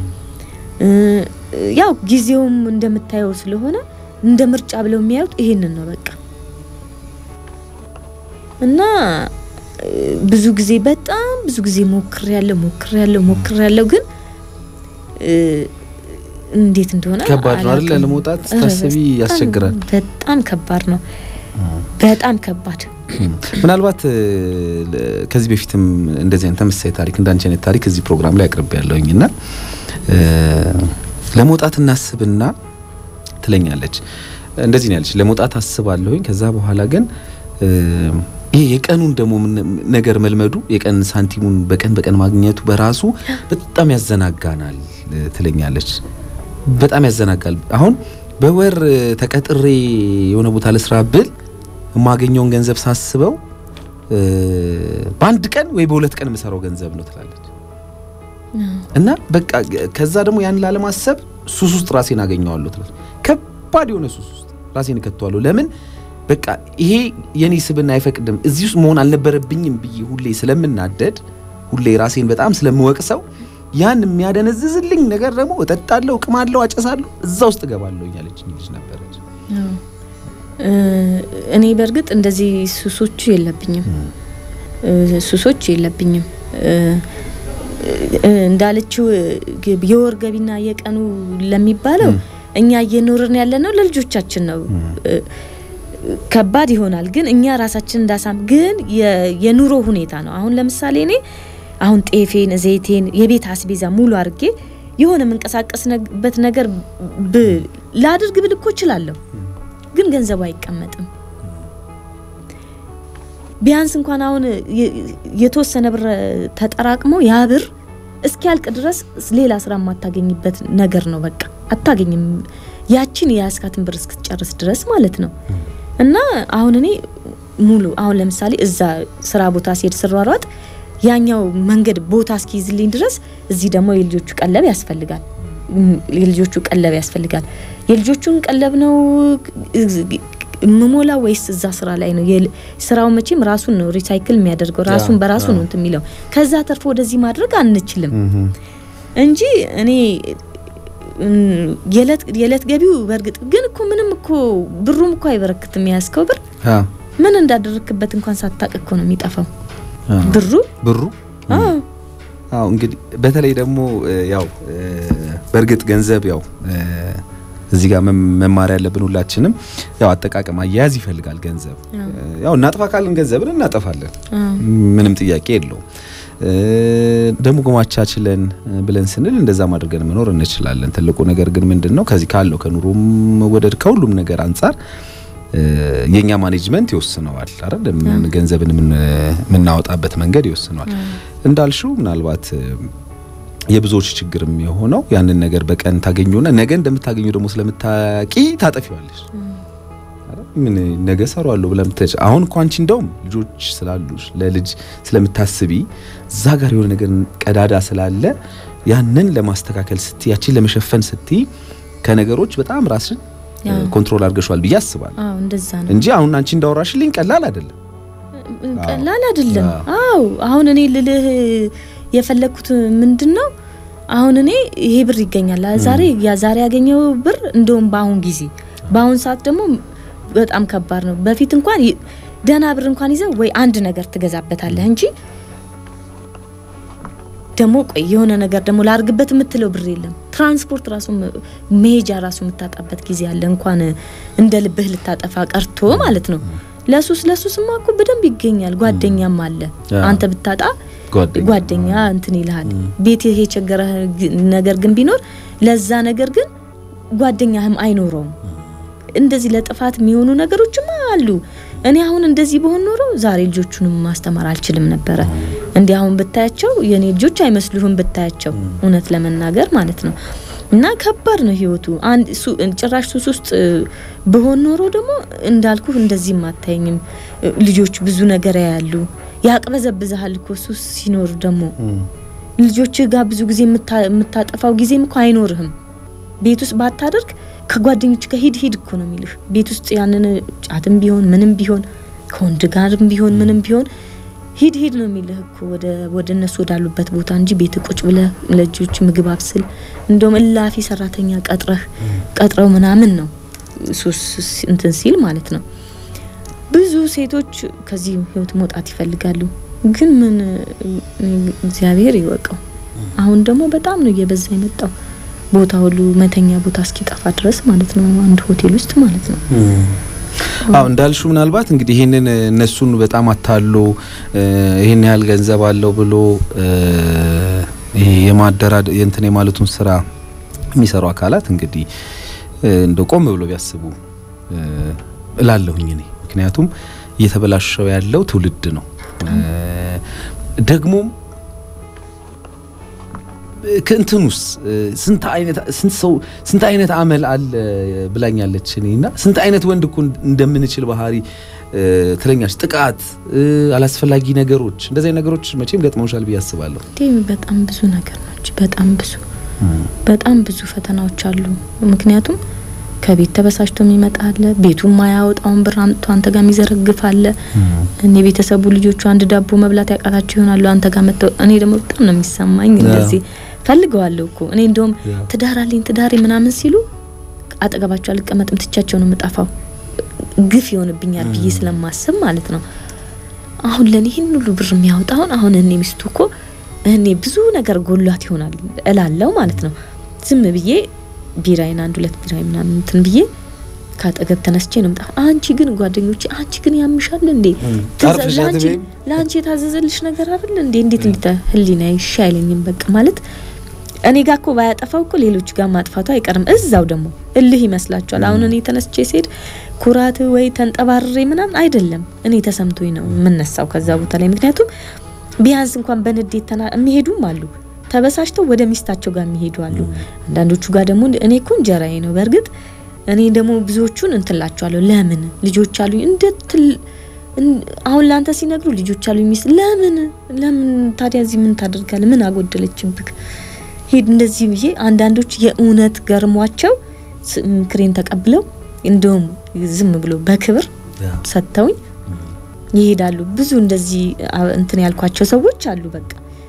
S2: ያው ጊዜውም እንደምታየው ስለሆነ እንደ ምርጫ ብለው የሚያዩት ይሄንን ነው በቃ እና ብዙ ጊዜ በጣም ብዙ ጊዜ ሞክር ያለው ሞክር ያለው ሞክር ያለው ግን እንዴት እንደሆነ
S3: ከባድ ነው አይደል? ለመውጣት ስታስቢ ያስቸግራል።
S2: በጣም ከባድ ነው። በጣም ከባድ
S3: ምናልባት ከዚህ በፊትም እንደዚህ አይነት ተመሳሳይ ታሪክ እንዳንቺ አይነት ታሪክ እዚህ ፕሮግራም ላይ አቅርቤ ያለሁኝ እና ለመውጣት እናስብና ትለኛለች። እንደዚህ ነው ያለች። ለመውጣት አስባለሁኝ ከዛ በኋላ ግን ይሄ የቀኑን ደግሞ ነገር መልመዱ የቀን ሳንቲሙን በቀን በቀን ማግኘቱ በራሱ በጣም ያዘናጋናል ትለኛለች። በጣም ያዘናጋል። አሁን በወር ተቀጥሬ የሆነ ቦታ ለስራ ብል የማገኘውን ገንዘብ ሳስበው በአንድ ቀን ወይ በሁለት ቀን የምሰራው ገንዘብ ነው ትላለች። እና በቃ ከዛ ደግሞ ያን ላለማሰብ ሱስ ውስጥ ራሴን አገኘዋለሁ ትላለች። ከባድ የሆነ ሱስ ውስጥ ራሴን እከተዋለሁ። ለምን በቃ ይሄ የኔ ስብና አይፈቅድም፣ እዚህ ውስጥ መሆን አልነበረብኝም ብዬ ሁሌ ስለምናደድ ሁሌ ራሴን በጣም ስለምወቅሰው ያን የሚያደነዝዝልኝ ነገር ደግሞ እጠጣለሁ፣ እቅማለሁ፣ አጨሳለሁ፣ እዛ ውስጥ እገባለሁ እያለች ልጅ ነበረች።
S2: እኔ በእርግጥ እንደዚህ ሱሶቹ የለብኝም፣ ሱሶች የለብኝም። እንዳለችው የወር ገቢና የቀኑ ለሚባለው እኛ እየኖርን ያለ ነው ለልጆቻችን ነው። ከባድ ይሆናል ግን እኛ ራሳችን እንዳሳም ግን የኑሮ ሁኔታ ነው። አሁን ለምሳሌ እኔ አሁን ጤፌን፣ ዘይቴን፣ የቤት አስቤዛ ሙሉ አድርጌ የሆነ የምንቀሳቀስበት ነገር ላድርግ ብል እኮ እችላለሁ፣ ግን ገንዘቡ አይቀመጥም። ቢያንስ እንኳን አሁን የተወሰነ ብር ተጠራቅሞ ያ ብር እስኪያልቅ ድረስ ሌላ ስራ የማታገኝበት ነገር ነው። በቃ አታገኝም፣ ያችን የያዝካትን ብር እስክትጨርስ ድረስ ማለት ነው። እና አሁን እኔ ሙሉ አሁን ለምሳሌ እዛ ስራ ቦታ ሲሄድ ስሯሯጥ ያኛው መንገድ ቦታ እስኪይዝልኝ ድረስ እዚህ ደግሞ የልጆቹ ቀለብ ያስፈልጋል። የልጆቹ ቀለብ ያስፈልጋል። የልጆቹን ቀለብ ነው ምሞላ ወይስ እዛ ስራ ላይ ነው? ስራው መቼም ራሱን ነው ሪሳይክል የሚያደርገው ራሱን በራሱ ነው እንትን የሚለው ከዛ ተርፎ ወደዚህ ማድረግ አንችልም እንጂ እኔ የዕለት ገቢው በእርግጥ ግን እኮ ምንም እኮ ብሩም እኮ አይበረክትም። የያዝከው ብር ምን እንዳደረክበት እንኳን ሳታቅ እኮ ነው የሚጠፋው ብሩ
S3: ብሩ። አዎ እንግዲህ በተለይ ደግሞ ያው በእርግጥ ገንዘብ ያው እዚህ ጋር መማር ያለብን ሁላችንም ያው አጠቃቀም አያያዝ ይፈልጋል። ገንዘብ ያው እናጥፋ ካልን ገንዘብን እናጠፋለን፣ ምንም ጥያቄ የለውም። ደግሞ ጎማቻችለን ብለን ስንል እንደዛ ማድረገን መኖር እንችላለን። ትልቁ ነገር ግን ምንድን ነው ከዚህ ካለው ከኑሮም መወደድ ከሁሉም ነገር አንጻር የኛ ማኔጅመንት ይወስነዋል አይደል? ገንዘብን የምናወጣበት መንገድ ይወስነዋል። እንዳልሽው ምናልባት የብዙዎች ችግርም የሆነው ያንን ነገር በቀን ታገኙና ነገ እንደምታገኙ ደግሞ ስለምታቂ ታጠፊዋለሽ። ምን ነገ ሰራዋለሁ ብለም ተጭ አሁን እኮ አንቺ እንደውም ልጆች ስላሉሽ ለልጅ ስለምታስቢ እዛ ጋር የሆነ ነገር ቀዳዳ ስላለ ያንን ለማስተካከል ስትይ ያቺን ለመሸፈን ስትይ ከነገሮች በጣም ራስን ኮንትሮል አድርገሻል ብዬ አስባለሁ።
S2: አዎ እንደዛ ነው
S3: እንጂ አሁን አንቺ እንዳወራሽልኝ ቀላል አይደለም፣
S2: ቀላል አይደለም። አዎ አሁን እኔ ልልህ የፈለግኩት ምንድን ነው አሁን እኔ ይሄ ብር ይገኛል ዛሬ ያ ዛሬ ያገኘው ብር እንደውም በአሁን ጊዜ በአሁን ሰዓት ደግሞ በጣም ከባድ ነው። በፊት እንኳን ደህና ብር እንኳን ይዘው ወይ አንድ ነገር ትገዛበታለህ እንጂ ደግሞ ቆይ የሆነ ነገር ደግሞ ላርግበት የምትለው ብር የለም። ትራንስፖርት ራሱ መሄጃ ራሱ የምታጣበት ጊዜ አለ። እንኳን እንደ ልብህ ልታጠፋ ቀርቶ ማለት ነው። ለሱስ ለሱስማ እኮ በደንብ ይገኛል። ጓደኛም አለ። አንተ ብታጣ ጓደኛ እንትን ይልሃል። ቤት የቸገረ ነገር ግን ቢኖር ለዛ ነገር ግን ጓደኛህም አይኖረውም። እንደዚህ ለጥፋት የሚሆኑ ነገሮችም አሉ። እኔ አሁን እንደዚህ በሆን ኖሮ ዛሬ ልጆቹንም ማስተማር አልችልም ነበረ። እንዲህ አሁን ብታያቸው የኔ ልጆች አይመስሉህም ብታያቸው፣ እውነት ለመናገር ማለት ነው። እና ከባድ ነው ህይወቱ። አንድ ሱ- ጭራሽ ሱስ ውስጥ እ፣ ብሆን ኖሮ ደግሞ እንዳልኩ እንደዚህም አታየኝም። እ፣ ልጆች ብዙ ነገር ያያሉ፣ ያቅበዘብዝሃል እኮ ሱስ ሲኖር ደግሞ ልጆች ጋር ብዙ ጊዜ የምታ- የምታጠፋው ጊዜም እኮ አይኖርህም። ቤት ውስጥ ባታደርግ ከጓደኞች ጋር ሂድ ሂድ እኮ ነው የሚልህ። ቤት ውስጥ ያንን ጫትም ቢሆን ምንም ቢሆን ከወንድ ጋርም ቢሆን ምንም ቢሆን ሂድ ሂድ ነው የሚልህ እኮ ወደ ወደ እነሱ ወዳሉበት ቦታ እንጂ ቤት ቁጭ ብለህ ለልጆች ምግብ አብስል፣ እንደውም እላፊ ሰራተኛ ቀጥረህ ቀጥረው ምናምን ነው ሱስ እንትን ሲል ማለት ነው። ብዙ ሴቶች ከዚህ ህይወት መውጣት ይፈልጋሉ፣ ግን ምን እግዚአብሔር ይወቀው። አሁን ደግሞ በጣም ነው እየበዛ የመጣው ቦታ ሁሉ መተኛ ቦታ እስኪጠፋ ድረስ ማለት ነው። አንድ ሆቴል ውስጥ ማለት ነው።
S3: አዎ እንዳልሹ ምናልባት እንግዲህ ይህንን እነሱን በጣም አታሎ እ፣ ይህን ያህል ገንዘብ አለው ብሎ እ፣ ይሄ የማደራድ የእንትን የማለቱን ስራ የሚሰሩ አካላት እንግዲህ እ፣ እንደ ቆም ብሎ ቢያስቡ እ፣ እላለሁኝ እኔ ምክንያቱም እየተበላሸው ያለው ትውልድ ነው እ፣ ደግሞም ከእንትኑስ እ፣ ስንት አይነት ስንት ሰው ስንት አይነት አመል አለ ብላኛለች እኔና ስንት አይነት ወንድ እኮ እንደምንችል ባህሪ እ፣ ትለኛች ጥቃት እ፣ አላስፈላጊ ነገሮች እንደዚህ አይነት ነገሮች መቼም ገጥመውሻል ብዬ አስባለሁ።
S2: እንዴ በጣም ብዙ ነገር ናቸው። በጣም ብዙ በጣም ብዙ ፈተናዎች አሉ። ምክንያቱም ከቤት ተበሳጭቶ የሚመጣ አለ። ቤቱ ማያወጣውን ብር አምጥቶ አንተ ጋር የሚዘረግፍ አለ። እኔ ቤተሰቡ ልጆቹ አንድ ዳቦ መብላት ያቃታቸው ይሆናሉ አንተ ጋር መጥተው። እኔ ደግሞ በጣም ነው የሚሰማኝ እንደዚህ ፈልገዋለሁ እኮ እኔ እንደውም
S3: ያ።
S2: ትዳር አለኝ ትዳሬ ምናምን ሲሉ አጠገባቸው አልቀመጥም፣ ትቻቸው ነው የምጠፋው። ግፍ ይሆንብኛል ብዬ ስለማስብ ማለት ነው። አሁን ለኔ ይህን ሁሉ ብር የሚያወጣውን አሁን እኔ ሚስቱ እኮ እኔ ብዙ ነገር ጎሏት ይሆናል እላለው ማለት ነው። ዝም ብዬ ቢራይን አንድ ሁለት ቢራይ ምናምን እንትን ብዬ ካጠገብ ተነስቼ ነው ምጣ አንቺ ግን ጓደኞቼ አንቺ ግን ያምሻል እንዴ ትዛ-
S3: አርፈሽ
S2: ለአንቺ
S3: አትበይም?
S2: ለአንቺ የታዘዘልሽ ነገር አይደል እንዴ እንዴት እንዴት ህሊና ይሻ አይለኝም በቃ ማለት እኔ ጋር እኮ ባያጠፋው እኮ ሌሎች ጋር ማጥፋቱ አይቀርም እዛው ደግሞ እልህ ይመስላችኋል አሁን እኔ ተነስቼ ስሄድ ኩራት ወይ ተንጠባርሬ ምናምን አይደለም እኔ ተሰምቶኝ ነው የምነሳው ከዛ ቦታ ላይ ምክንያቱም ቢያንስ እንኳን በንዴት ተና የሚሄዱም አሉ ተበሳጭተው ወደ ሚስታቸው ጋር የሚሄዱ አሉ አንዳንዶቹ ጋር ደግሞ እኔ እኮ እንጀራዬ ነው በእርግጥ እኔ ደግሞ ብዙዎቹን እንትላቸዋለሁ ለምን ልጆች አሉኝ እንደ ትል እን- አሁን ለአንተ ሲነግሩ ልጆች አሉኝ ሚስት ለምን ለምን ታዲያ እዚህ ምን ታደርጋለህ ምን አጎደለችብክ ሂድ እንደዚህ ብዬ አንዳንዶች የእውነት ገርሟቸው ስ- ምክሬን ተቀብለው እንደውም ዝም ብሎ በክብር ሰጥተውኝ ይሄዳሉ። ብዙ እንደዚህ አ- እንትን ያልኳቸው ሰዎች አሉ። በቃ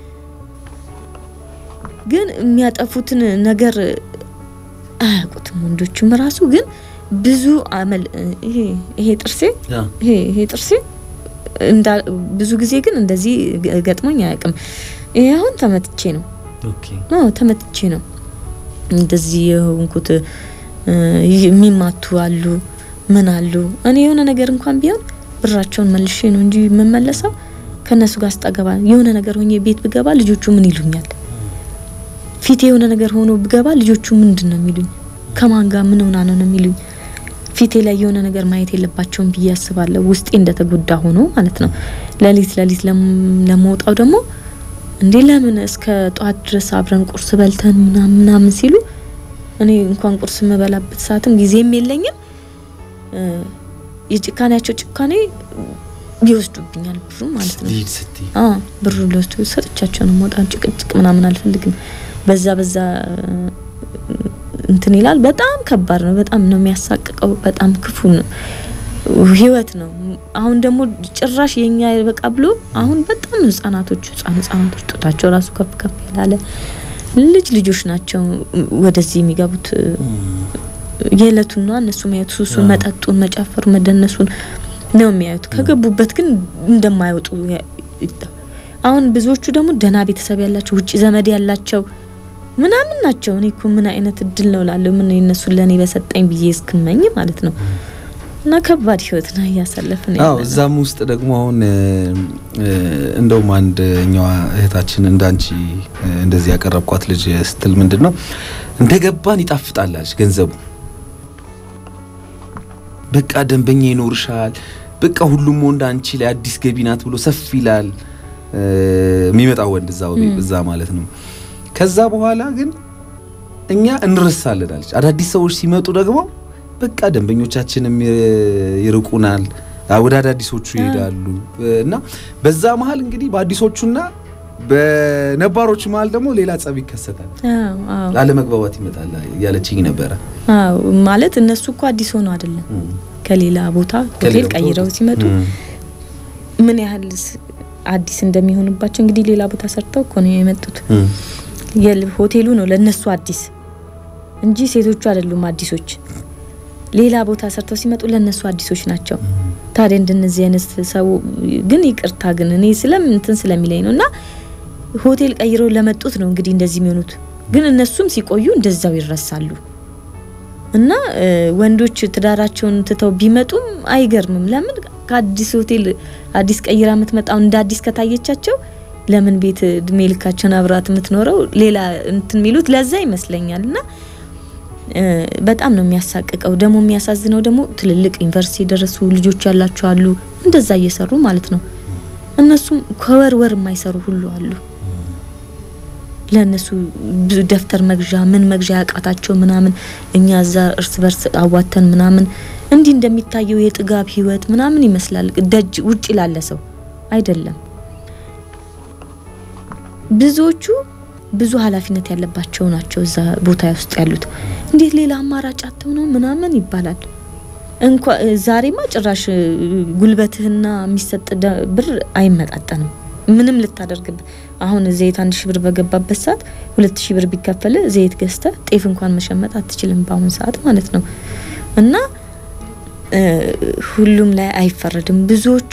S2: ግን የሚያጠፉትን ነገር አያውቁትም። ወንዶችም ራሱ ግን ብዙ አመል ይሄ ይሄ ጥርሴ ይሄ ይሄ ጥርሴ እንዳ ብዙ ጊዜ ግን እንደዚህ ገ- ገጥሞኝ አያውቅም። ይሄ አሁን ተመትቼ ነው ነው ተመትቼ ነው እንደዚህ የሆንኩት። እ፣ የሚማቱ አሉ ምን አሉ። እኔ የሆነ ነገር እንኳን ቢሆን ብራቸውን መልሼ ነው እንጂ የምመለሰው ከእነሱ ጋር ስጠገባ የሆነ ነገር ሆኜ ቤት ብገባ ልጆቹ ምን ይሉኛል? ፊቴ የሆነ ነገር ሆኖ ብገባ ልጆቹ ምንድን ነው የሚሉኝ? ከማን ጋር ምን ሆና ነው ነው የሚሉኝ? ፊቴ ላይ የሆነ ነገር ማየት የለባቸውም ብዬ አስባለሁ። ውስጤ እንደተጎዳ ሆኖ ማለት ነው። ለሊት ለሊት ለም- ለመውጣው ደግሞ እንዴ ለምን እስከ ጠዋት ድረስ አብረን ቁርስ በልተን ምናምን ምናምን ሲሉ እኔ እንኳን ቁርስ የምበላበት ሰዓትም ጊዜም የለኝም። እ፣ የጭካኔያቸው ጭካኔ ይወስዱብኛል ብሩ ማለት ነው። አ ብሩ ሊወስዱ ሰጥቻቸው ነው መውጣ። ጭቅጭቅ ምናምን አልፈልግም። በዛ በዛ እ፣ እንትን ይላል። በጣም ከባድ ነው። በጣም ነው የሚያሳቅቀው። በጣም ክፉ ነው ህይወት ነው። አሁን ደግሞ ጭራሽ የኛ በቃ ብሎ አሁን በጣም ነው ህጻናቶቹ ህጻን ህጻናቶች ጡታቸው ራሱ ከፍ ከፍ ያላለ ልጅ ልጆች ናቸው ወደዚህ የሚገቡት የዕለቱን ነው እነሱ የሚያዩት ሱሱን፣ መጠጡን፣ መጨፈሩ፣ መደነሱን ነው የሚያዩት። ከገቡበት ግን እንደማይወጡ ያ- ይታ- አሁን ብዙዎቹ ደግሞ ደህና ቤተሰብ ያላቸው ውጭ ዘመድ ያላቸው ምናምን ናቸው። እኔ እኮ ምን አይነት እድል ነው ላለሁ ምን እነሱን ለእኔ በሰጠኝ ብዬ እስክመኝ ማለት ነው። እና ከባድ ህይወት ነው እያሳለፍን
S3: አዎ
S2: ያለነው።
S3: እዛም ውስጥ ደግሞ አሁን እ፣ እ፣ እንደውም አንደኛዋ እህታችን እንዳንቺ እ፣ እንደዚህ ያቀረብኳት ልጅ ስትል ምንድን ነው እንደገባን ይጣፍጣላች ገንዘቡ በቃ ደንበኛ ይኖርሻል፣ በቃ ሁሉም ወንድ አንቺ ላይ አዲስ ገቢ ናት ብሎ ሰፍ ይላል። የሚመጣው ወንድ እዛው እዛ ማለት ነው። ከዛ በኋላ ግን እኛ እንረሳለን አለች። አዳዲስ ሰዎች ሲመጡ ደግሞ በቃ ደንበኞቻችንም ይርቁናል፣ ወደ አዳዲሶቹ ይሄዳሉ እና በዛ መሀል እንግዲህ በአዲሶቹና በነባሮቹ መሀል ደግሞ ሌላ ጸብ ይከሰታል፣ አለመግባባት ይመጣል ያለችኝ ነበረ።
S2: አዎ ማለት እነሱ እኮ አዲስ ሆነው አይደለም ከሌላ ቦታ ሆቴል ቀይረው ሲመጡ ምን ያህል አዲስ እንደሚሆንባቸው እንግዲህ ሌላ ቦታ ሰርተው እኮ ነው የመጡት። ሆቴሉ ነው ለነሱ አዲስ እንጂ ሴቶቹ አይደሉም አዲሶች። ሌላ ቦታ ሰርተው ሲመጡ ለነሱ አዲሶች ናቸው። ታዲያ እንደነዚህ አይነት ሰው ግን ይቅርታ ግን እኔ ስለም እንትን ስለሚለኝ ነው እና ሆቴል ቀይረው ለመጡት ነው እንግዲህ እንደዚህ የሚሆኑት። ግን እነሱም ሲቆዩ እንደዛው ይረሳሉ። እና ወንዶች ትዳራቸውን ትተው ቢመጡም አይገርምም። ለምን ከአዲስ ሆቴል አዲስ ቀይራ የምትመጣው እንደ አዲስ ከታየቻቸው ለምን ቤት እድሜ ልካቸውን አብራት የምትኖረው ሌላ እንትን የሚሉት ለዛ ይመስለኛል። እና በጣም ነው የሚያሳቅቀው። ደግሞ የሚያሳዝነው ደግሞ ትልልቅ ዩኒቨርሲቲ የደረሱ ልጆች ያላቸው አሉ፣ እንደዛ እየሰሩ ማለት ነው። እነሱም ከወር ወር የማይሰሩ ሁሉ አሉ። ለእነሱ ደብተር መግዣ ምን መግዣ ያቃታቸው ምናምን እኛ እዛ እርስ በርስ አዋተን ምናምን እንዲህ እንደሚታየው የጥጋብ ህይወት ምናምን ይመስላል። ደጅ ውጭ ላለ ሰው አይደለም። ብዙዎቹ ብዙ ኃላፊነት ያለባቸው ናቸው እዛ ቦታ ውስጥ ያሉት። እንዴት ሌላ አማራጭ አተው ነው ምናምን ይባላል። እንኳ ዛሬማ ጭራሽ ጉልበትህና የሚሰጥ ብር አይመጣጠንም። ምንም ልታደርግበት አሁን ዘይት አንድ ሺህ ብር በገባበት ሰዓት ሁለት ሺህ ብር ቢከፈል ዘይት ገዝተ ጤፍ እንኳን መሸመት አትችልም በአሁን ሰዓት ማለት ነው። እና ሁሉም ላይ አይፈረድም። ብዙዎቹ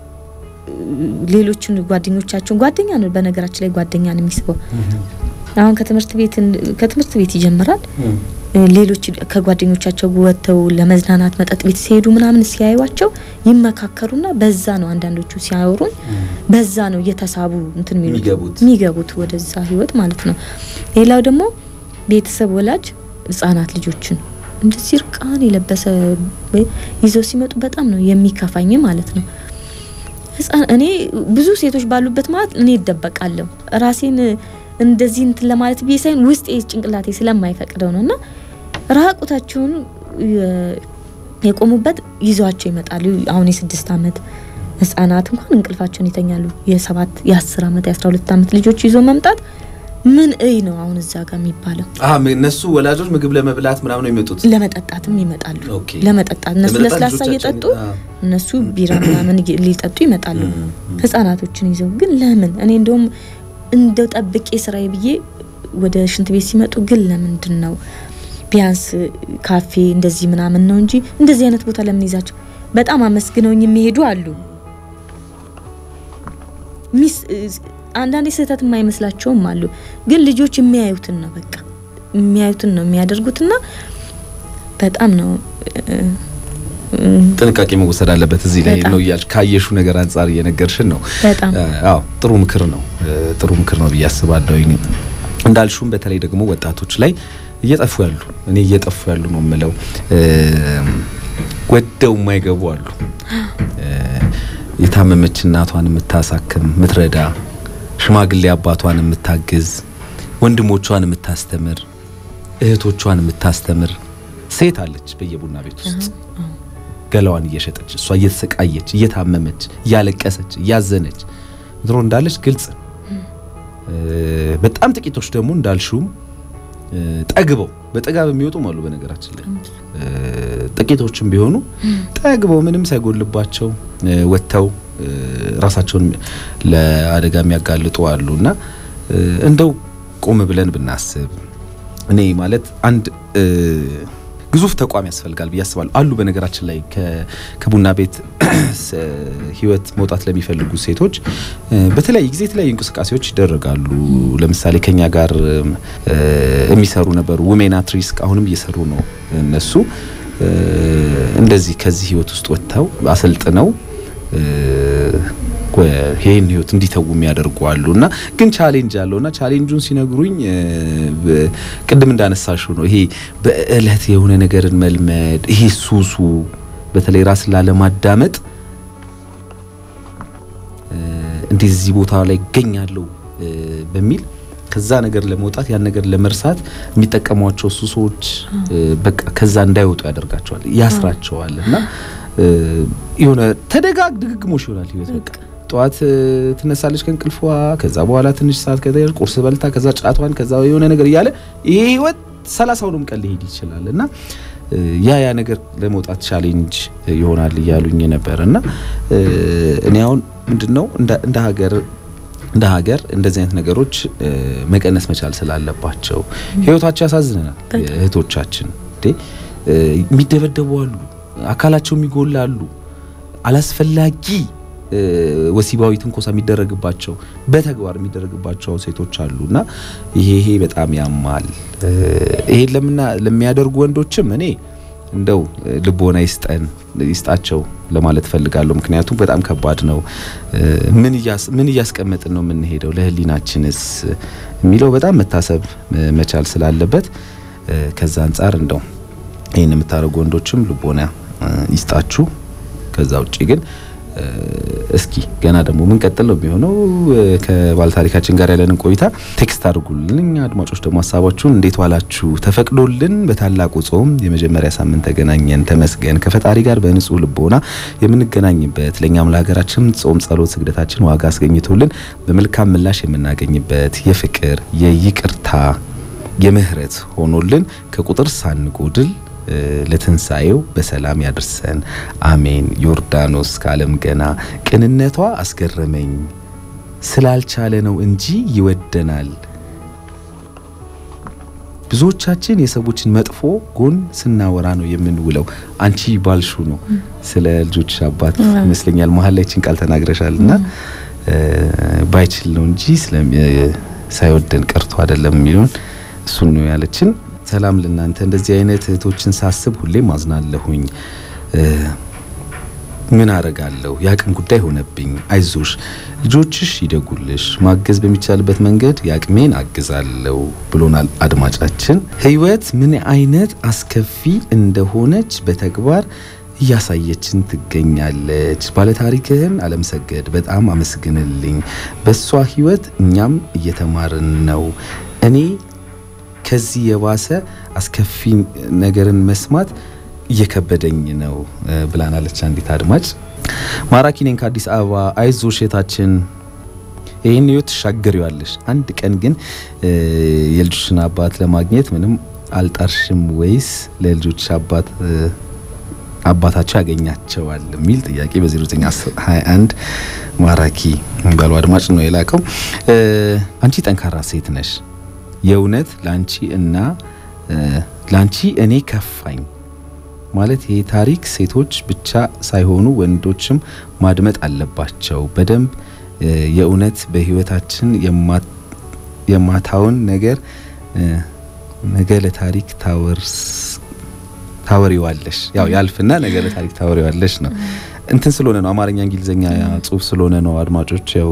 S2: ሌሎችን ጓደኞቻቸውን ጓደኛ ነው በነገራችን ላይ ጓደኛ ነው የሚስበው። አሁን ከትምህርት ቤት ከትምህርት ቤት ይጀምራል። ሌሎች ከጓደኞቻቸው ወጥተው ለመዝናናት መጠጥ ቤት ሲሄዱ ምናምን ሲያዩዋቸው ይመካከሩና በዛ ነው አንዳንዶቹ ሲያወሩኝ በዛ ነው እየተሳቡ እንትን የሚገቡት ወደዛ ህይወት ማለት ነው። ሌላው ደግሞ ቤተሰብ ወላጅ ህጻናት ልጆችን እንደዚህ እርቃን የለበሰ ይዘው ሲመጡ በጣም ነው የሚከፋኝ ማለት ነው። እኔ ብዙ ሴቶች ባሉበት ማለት እኔ ይደበቃለሁ ራሴን እንደዚህ እንትን ለማለት ብዬ ሳይሆን ውስጤ ጭንቅላቴ ስለማይፈቅደው ነው እና ራቁታቸውን የቆሙበት ይዘዋቸው ይመጣሉ። አሁን የስድስት ዓመት ህጻናት እንኳን እንቅልፋቸውን ይተኛሉ። የሰባት የአስር ዓመት የአስራ ሁለት ዓመት ልጆች ይዞ መምጣት ምን እይ ነው አሁን እዛ ጋር የሚባለው?
S3: እነሱ ወላጆች ምግብ ለመብላት ምናምን ነው የሚመጡት፣
S2: ለመጠጣትም ይመጣሉ። ለመጠጣት እነሱ ለስላሳ እየጠጡ እነሱ ቢራ ምናምን ሊጠጡ ይመጣሉ፣ ህጻናቶችን ይዘው። ግን ለምን እኔ እንደውም እንደው ጠብቄ ስራዬ ብዬ ወደ ሽንት ቤት ሲመጡ ግን ለምንድን ነው ቢያንስ ካፌ እንደዚህ ምናምን ነው እንጂ እንደዚህ አይነት ቦታ ለምን ይዛቸው በጣም አመስግነውኝ የሚሄዱ አሉ። ሚስ አንዳንዴ ስህተት የማይመስላቸውም አሉ። ግን ልጆች የሚያዩትን ነው በቃ የሚያዩትን ነው የሚያደርጉትና በጣም ነው
S3: ጥንቃቄ መወሰድ አለበት። እዚህ ላይ ነው እያልሽ ካየሹ ነገር አንጻር እየነገርሽን ነው።
S2: በጣም
S3: አዎ፣ ጥሩ ምክር ነው። ጥሩ ምክር ነው ብዬ አስባለሁ። እንዳልሹም በተለይ ደግሞ ወጣቶች ላይ እየጠፉ ያሉ እኔ እየጠፉ ያሉ ነው የምለው ወደው የማይገቡ አሉ። የታመመች እናቷን የምታሳክም የምትረዳ፣ ሽማግሌ አባቷን የምታግዝ፣ ወንድሞቿን የምታስተምር፣ እህቶቿን የምታስተምር ሴት አለች በየቡና ቤት ውስጥ ገላዋን እየሸጠች እሷ እየተሰቃየች እየታመመች እያለቀሰች እያዘነች ድሮ እንዳለች ግልጽ። በጣም ጥቂቶች ደግሞ እንዳልሹም ጠግበው በጥጋብ የሚወጡም አሉ። በነገራችን ላይ ጥቂቶችም ቢሆኑ ጠግበው ምንም ሳይጎልባቸው ወጥተው ራሳቸውን ለአደጋ የሚያጋልጡ አሉ እና እንደው ቆም ብለን ብናስብ እኔ ማለት አንድ ግዙፍ ተቋም ያስፈልጋል ብዬ አስባለሁ። አሉ በነገራችን ላይ ከቡና ቤት ህይወት መውጣት ለሚፈልጉ ሴቶች በተለያየ ጊዜ የተለያዩ እንቅስቃሴዎች ይደረጋሉ። ለምሳሌ ከኛ ጋር የሚሰሩ ነበሩ ውሜን አት ሪስክ አሁንም እየሰሩ ነው። እነሱ እንደዚህ ከዚህ ህይወት ውስጥ ወጥተው አሰልጥነው ይህን ህይወት እንዲተዉ የሚያደርጉ አሉ እና ግን ቻሌንጅ አለው እና ቻሌንጁን ሲነግሩኝ ቅድም እንዳነሳሽው ነው። ይሄ በእለት የሆነ ነገርን መልመድ ይሄ ሱሱ በተለይ ራስን ላለማዳመጥ እንደዚህ ቦታ ላይ ይገኛለሁ በሚል ከዛ ነገር ለመውጣት ያን ነገር ለመርሳት የሚጠቀሟቸው ሱሶች በቃ ከዛ እንዳይወጡ ያደርጋቸዋል፣ ያስራቸዋል እና የሆነ ተደጋግ ድግግሞሽ ይሆናል ህይወት በቃ ጠዋት ትነሳለች ከእንቅልፏ። ከዛ በኋላ ትንሽ ሰዓት ከዛ ቁርስ በልታ ከዛ ጫቷን ከዛ የሆነ ነገር እያለ ይሄ ህይወት ሰላሳውንም ቀን ሊሄድ ይችላል እና ያ ያ ነገር ለመውጣት ቻሌንጅ ይሆናል እያሉኝ ነበር እና እኔ አሁን ምንድን ነው እንደ ሀገር እንደ ሀገር እንደዚህ አይነት ነገሮች መቀነስ መቻል ስላለባቸው ህይወታቸው ያሳዝነናል። እህቶቻችን እንዴ የሚደበደቡ አሉ፣ አካላቸው የሚጎላሉ፣ አላስፈላጊ ወሲባዊ ትንኮሳ የሚደረግባቸው በተግባር የሚደረግባቸው ሴቶች አሉ እና ይሄ ይሄ በጣም ያማል። ይሄን ለምና ለሚያደርጉ ወንዶችም እኔ እንደው ልቦና ይስጠን ይስጣቸው ለማለት ፈልጋለሁ። ምክንያቱም በጣም ከባድ ነው። ምን ምን እያስቀመጥን ነው የምንሄደው ለህሊናችንስ የሚለው በጣም መታሰብ መቻል ስላለበት ከዛ አንጻር እንደው ይህን የምታደርጉ ወንዶችም ልቦና ይስጣችሁ። ከዛ ውጭ ግን እስኪ ገና ደግሞ ምን ቀጥል ነው የሚሆነው። ከባለታሪካችን ጋር ያለንን ቆይታ ቴክስት አድርጉልን። እኛ አድማጮች ደግሞ ሀሳባችሁን እንዴት ዋላችሁ? ተፈቅዶልን በታላቁ ጾም የመጀመሪያ ሳምንት ተገናኘን፣ ተመስገን። ከፈጣሪ ጋር በንጹህ ልቦና የምንገናኝበት ለእኛም ለሀገራችን ጾም፣ ጸሎት፣ ስግደታችን ዋጋ አስገኝቶልን በመልካም ምላሽ የምናገኝበት የፍቅር የይቅርታ የምህረት ሆኖልን ከቁጥር ሳንጎድል ለትንሣኤው በሰላም ያድርሰን። አሜን። ዮርዳኖስ ከዓለም ገና ቅንነቷ አስገረመኝ ስላልቻለ ነው እንጂ ይወደናል። ብዙዎቻችን የሰዎችን መጥፎ ጎን ስናወራ ነው የምንውለው። አንቺ ባልሹ ነው ስለ ልጆች አባት ይመስለኛል መሀል ላይ ችን ቃል ተናግረሻል እና ባይችል ነው እንጂ ሳይወደን ቀርቶ አይደለም የሚለውን እሱን ነው ያለችን። ሰላም ለእናንተ። እንደዚህ አይነት እህቶችን ሳስብ ሁሌም አዝናለሁኝ። ምን አረጋለሁ? የአቅም ጉዳይ ሆነብኝ። አይዞሽ፣ ልጆችሽ ይደጉልሽ። ማገዝ በሚቻልበት መንገድ የአቅሜን አግዛለሁ ብሎናል አድማጫችን። ህይወት ምን አይነት አስከፊ እንደሆነች በተግባር እያሳየችን ትገኛለች። ባለታሪክህን አለምሰገድ በጣም አመስግንልኝ። በሷ ህይወት እኛም እየተማርን ነው። እኔ ከዚህ የባሰ አስከፊ ነገርን መስማት እየከበደኝ ነው ብላናለች አንዲት አድማጭ። ማራኪ ነኝ ከአዲስ አበባ። አይዞሽ እህታችን ይህን ህይወት ትሻገሪዋለሽ። አንድ ቀን ግን የልጆችን አባት ለማግኘት ምንም አልጣርሽም ወይስ ለልጆች አባት አባታቸው ያገኛቸዋል የሚል ጥያቄ በ0921 ማራኪ ባሉ አድማጭ ነው የላከው። አንቺ ጠንካራ ሴት ነሽ። የእውነት ላንቺ እና ላንቺ እኔ ከፋኝ ማለት ይሄ ታሪክ ሴቶች ብቻ ሳይሆኑ ወንዶችም ማድመጥ አለባቸው በደንብ የእውነት በህይወታችን የማታውን ነገር ነገ ለታሪክ ታወርስ ታወሪዋለሽ ያው ያልፍና ነገ ለታሪክ ታወሪዋለሽ ነው። እንትን ስለሆነ ነው አማርኛ እንግሊዘኛ ጽሁፍ ስለሆነ ነው አድማጮች ያው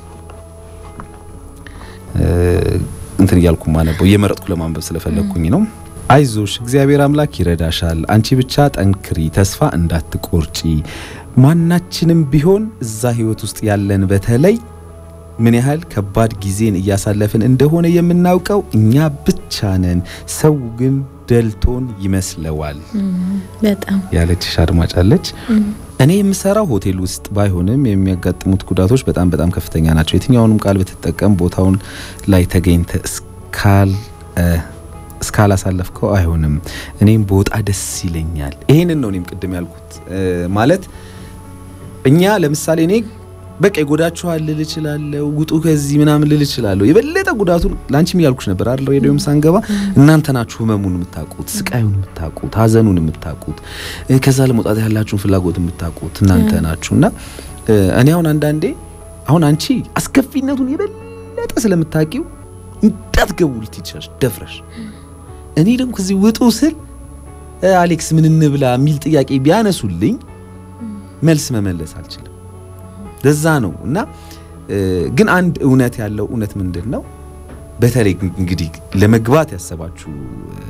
S3: እንትን እያልኩ ማነበው እየመረጥኩ ለማንበብ ስለፈለግኩኝ ነው። አይዞሽ እግዚአብሔር አምላክ ይረዳሻል። አንቺ ብቻ ጠንክሪ፣ ተስፋ እንዳትቆርጪ። ማናችንም ቢሆን እዛ ህይወት ውስጥ ያለን በተለይ ምን ያህል ከባድ ጊዜን እያሳለፍን እንደሆነ የምናውቀው እኛ ብቻ ነን። ሰው ግን ደልቶን ይመስለዋል
S2: በጣም
S3: ያለችሽ አድማጭ አለች። እኔ የምሰራው ሆቴል ውስጥ ባይሆንም የሚያጋጥሙት ጉዳቶች በጣም በጣም ከፍተኛ ናቸው። የትኛውንም ቃል ብትጠቀም ቦታውን ላይ ተገኝተ እስካል እስካላሳለፍከው አይሆንም። እኔም በወጣ ደስ ይለኛል። ይሄንን ነው እኔም ቅድም ያልኩት ማለት እኛ ለምሳሌ እኔ በቃ ይጎዳችኋል ልል እችላለሁ፣ ውጡ ከዚህ ምናምን ልል እችላለሁ። የበለጠ ጉዳቱን ላንቺም እያልኩሽ ነበር አይደል? ሬዲዮም ሳንገባ እናንተ ናችሁ ህመሙን የምታውቁት፣ ስቃዩን የምታውቁት፣ ሀዘኑን የምታውቁት፣ ከዛ ለመውጣት ያላችሁን ፍላጎት የምታውቁት እናንተ ናችሁ። እና እኔ አሁን አንዳንዴ አሁን አንቺ አስከፊነቱን የበለጠ ስለምታውቂው እንዳትገቡ ልትይቻለሽ ደፍረሽ እኔ ደግሞ ከዚህ ውጡ ስል አሌክስ ምን እንብላ የሚል ጥያቄ ቢያነሱልኝ መልስ መመለስ አልችልም። ለዛ ነው እና ግን አንድ እውነት ያለው እውነት ምንድን ነው፣ በተለይ እንግዲህ ለመግባት ያሰባችሁ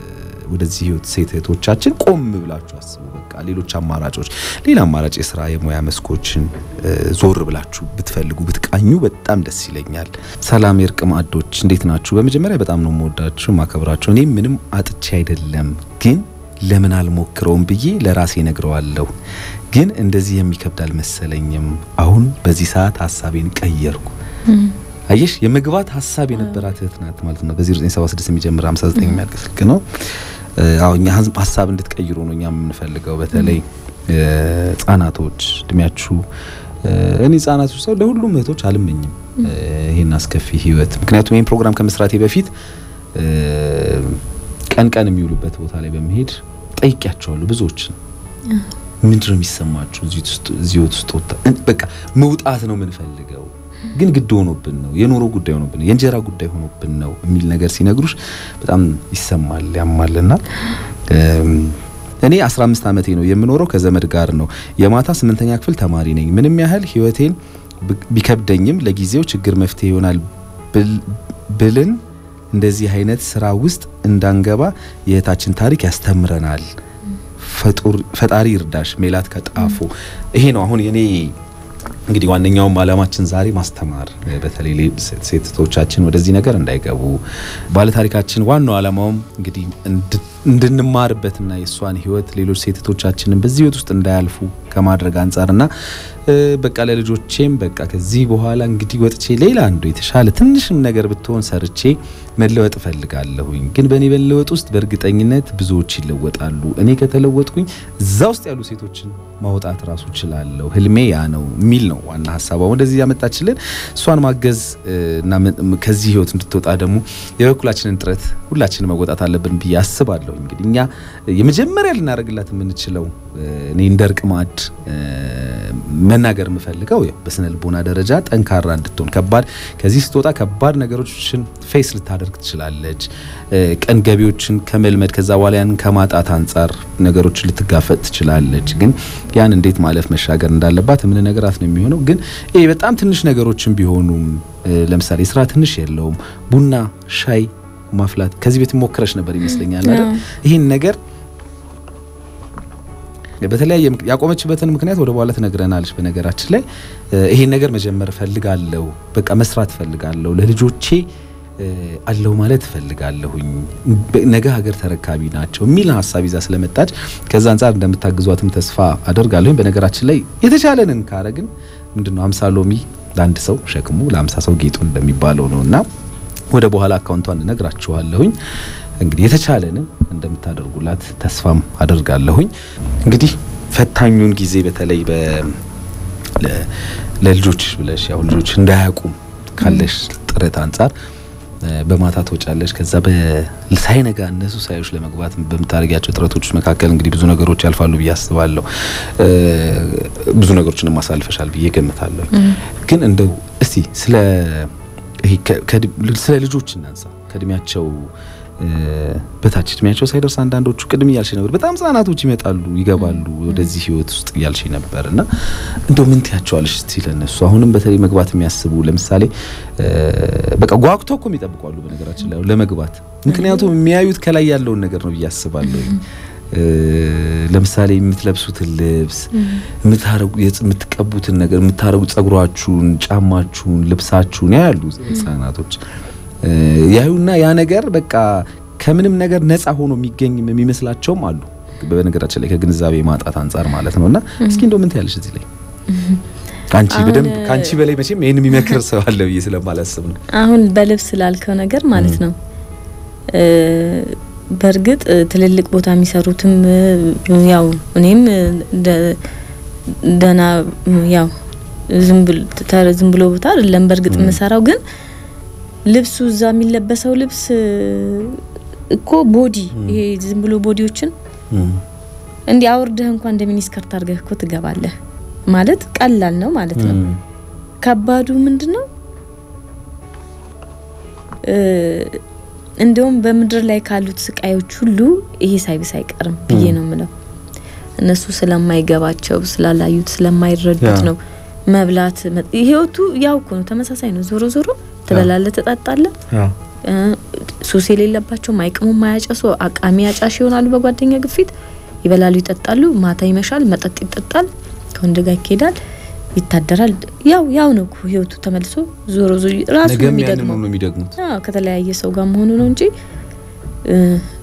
S3: ወደዚህ ህይወት ሴት እህቶቻችን ቆም ብላችሁ አስቡ። በቃ ሌሎች አማራጮች፣ ሌላ አማራጭ የስራ የሙያ መስኮችን ዞር ብላችሁ ብትፈልጉ ብትቃኙ በጣም ደስ ይለኛል። ሰላም የእርቅ ማዕዶች እንዴት ናችሁ? በመጀመሪያ በጣም ነው የምወዳችሁ ማከብራችሁ። እኔ ምንም አጥቼ አይደለም ግን ለምን አልሞክረውም ብዬ ለራሴ ነግረዋለሁ። ግን እንደዚህ የሚከብድ አልመሰለኝም። አሁን በዚህ ሰዓት ሀሳቤን ቀየርኩ። አየሽ የመግባት ሀሳብ የነበራት እህት ናት ማለት ነው። በ0976 የሚጀምር 59 የሚያልቅ ስልክ ነው። አዎ እኛ ሀሳብ እንድትቀይሩ ነው እኛ የምንፈልገው። በተለይ ህጻናቶች እድሜያችሁ እኔ ህጻናቶች ሰው ለሁሉም እህቶች አልመኝም ይሄን አስከፊ ህይወት። ምክንያቱም ይህን ፕሮግራም ከመስራቴ በፊት ቀን ቀን የሚውሉበት ቦታ ላይ በመሄድ ጠይቂያቸዋለሁ ብዙዎችን ምንድን ነው የሚሰማችሁ? እዚህ ውስጥ በቃ መውጣት ነው የምንፈልገው፣ ግን ግድ ሆኖብን ነው የኑሮ ጉዳይ ሆኖብን የእንጀራ ጉዳይ ሆኖብን ነው የሚል ነገር ሲነግሩሽ በጣም ይሰማል፣ ያማልና እኔ 15 ዓመቴ ነው የምኖረው ከዘመድ ጋር ነው። የማታ ስምንተኛ ክፍል ተማሪ ነኝ። ምንም ያህል ህይወቴን ቢከብደኝም ለጊዜው ችግር መፍትሄ ይሆናል ብልን እንደዚህ አይነት ስራ ውስጥ እንዳንገባ የእህታችን ታሪክ ያስተምረናል። ፈጣሪ ይርዳሽ። ሜላት ከጣፎ ይሄ ነው አሁን የኔ እንግዲህ ዋነኛውም አላማችን ዛሬ ማስተማር፣ በተለይ ሴቶቻችን ወደዚህ ነገር እንዳይገቡ ባለታሪካችን ዋናው አላማውም እንግዲህ እንድንማርበትና የእሷን ህይወት ሌሎች ሴቶቻችንን በዚህ ህይወት ውስጥ እንዳያልፉ ከማድረግ አንጻርና በቃ ለልጆቼም በቃ ከዚህ በኋላ እንግዲህ ወጥቼ ሌላ አንዱ የተሻለ ትንሽም ነገር ብትሆን ሰርቼ መለወጥ እፈልጋለሁኝ። ግን በእኔ መለወጥ ውስጥ በእርግጠኝነት ብዙዎች ይለወጣሉ። እኔ ከተለወጥኩኝ እዛ ውስጥ ያሉ ሴቶችን ማውጣት ራሱ እችላለሁ። ህልሜ ያ ነው የሚል ነው ዋና ሀሳቧ። ወደዚህ ያመጣችልን እሷን ማገዝ እና ከዚህ ህይወት እንድትወጣ ደግሞ የበኩላችንን ጥረት ሁላችንን መወጣት አለብን ብዬ አስባለሁ። እንግዲህ እኛ የመጀመሪያ ልናደርግላት የምንችለው እኔ እንደ እርቅ ማዕድ መናገር የምፈልገው ያው በስነ ልቦና ደረጃ ጠንካራ እንድትሆን ከባድ ከዚህ ስትወጣ ከባድ ነገሮችን ፌስ ልታደርግ ትችላለች። ቀን ገቢዎችን ከመልመድ ከዛ በኋላ ያን ከማጣት አንጻር ነገሮችን ልትጋፈጥ ትችላለች። ግን ያን እንዴት ማለፍ መሻገር እንዳለባት ምን ነገራት ነው የሚሆነው። ግን ይሄ በጣም ትንሽ ነገሮችን ቢሆኑም ለምሳሌ ስራ ትንሽ የለውም ቡና ሻይ ማፍላት ከዚህ ቤት ሞክረሽ ነበር ይመስለኛል አይደል? ይህን ነገር በተለያየ ያቆመችበትን ምክንያት ወደ በኋላ ትነግረናለች። በነገራችን ላይ ይሄን ነገር መጀመር እፈልጋለሁ፣ በቃ መስራት እፈልጋለሁ፣ ለልጆቼ አለው ማለት እፈልጋለሁኝ፣ ነገ ሀገር ተረካቢ ናቸው የሚል ሀሳብ ይዛ ስለመጣች ከዛ አንጻር እንደምታግዟትም ተስፋ አደርጋለሁኝ። በነገራችን ላይ የተቻለንን ካረግን ምንድነው አምሳ ሎሚ ለአንድ ሰው ሸክሙ ለአምሳ ሰው ጌጡ እንደሚባለው ነው እና ወደ በኋላ አካውንቷን እነግራችኋለሁኝ። እንግዲህ የተቻለንን እንደምታደርጉላት ተስፋም አደርጋለሁኝ። እንግዲህ ፈታኙን ጊዜ በተለይ ለልጆች ብለሽ ያው ልጆች እንዳያውቁም ካለሽ ጥረት አንጻር በማታ ትወጫለሽ። ከዛ ሳይነጋ እነሱ ሳዮች ለመግባት በምታደርጊያቸው ጥረቶች መካከል እንግዲህ ብዙ ነገሮች ያልፋሉ ብዬ አስባለሁ። ብዙ ነገሮችንም ማሳልፈሻል ብዬ ገምታለሁ። ግን እንደው እስቲ ስለ ስለ ልጆች እናንሳ ከእድሜያቸው በታች እድሜያቸው ሳይደርስ አንዳንዶቹ ቅድም እያልሽ ነበር፣ በጣም ህጻናቶች ይመጣሉ ይገባሉ ወደዚህ ህይወት ውስጥ እያልሽ ነበር እና እንደው ምን ትያቸዋለሽ እስቲ ለነሱ አሁንም በተለይ መግባት የሚያስቡ ለምሳሌ በቃ ጓጉቶ እኮ የሚጠብቋሉ በነገራችን ላይ ለመግባት ምክንያቱም የሚያዩት ከላይ ያለውን ነገር ነው ብዬ አስባለሁ። ለምሳሌ የምትለብሱትን ልብስ የምትቀቡትን ነገር የምታረጉ ጸጉሯችሁን፣ ጫማችሁን፣ ልብሳችሁን ያያሉ ህጻናቶች ያዩና ያ ነገር በቃ ከምንም ነገር ነፃ ሆኖ የሚገኝ የሚመስላቸውም አሉ። በነገራችን ላይ ከግንዛቤ ማጣት አንጻር ማለት ነውና እስኪ እንደው ምን ትያለሽ እዚህ ላይ አንቺ በደንብ ከአንቺ በላይ መቼም ይሄን የሚመክር ሰው አለ ብዬ ስለማላስብ ነው።
S2: አሁን በልብስ ላልከው ነገር ማለት ነው በእርግጥ ትልልቅ ቦታ የሚሰሩትም ያው እኔም ደህና ያው ዝም ብሎ ቦታ አይደለም በእርግጥ የምሰራው ግን ልብሱ እዛ የሚለበሰው ልብስ እኮ ቦዲ ይሄ ዝም ብሎ ቦዲዎችን እንዲህ አውርደህ እንኳን እንደ ሚኒስከርት አድርገህ እኮ ትገባለህ ማለት ቀላል ነው ማለት ነው። ከባዱ ምንድን ነው? እንደውም በምድር ላይ ካሉት ስቃዮች ሁሉ ይሄ ሳይብስ አይቀርም ብዬ ነው የምለው። እነሱ ስለማይገባቸው ስላላዩት ስለማይረዱት ነው። መብላት ህይወቱ ያው እኮ ነው፣ ተመሳሳይ ነው። ዞሮ ዞሮ ትበላለህ፣ ትጠጣለህ። ሱስ የሌለባቸው ማይቅሙ ማያጨሱ አቃሚ አጫሽ ይሆናሉ። በጓደኛ ግፊት ይበላሉ፣ ይጠጣሉ። ማታ ይመሻል፣ መጠጥ ይጠጣል፣ ከወንድ ጋር ይኬዳል፣ ይታደራል። ያው ያው ነው እኮ ህይወቱ ተመልሶ ዞሮ ዞ ራሱ ነው
S3: ነገም ያንን
S2: የሚደግመው።
S3: ነው የሚደግሙት።
S2: አዎ ከተለያየ ሰው ጋር መሆኑ ነው እንጂ እ፣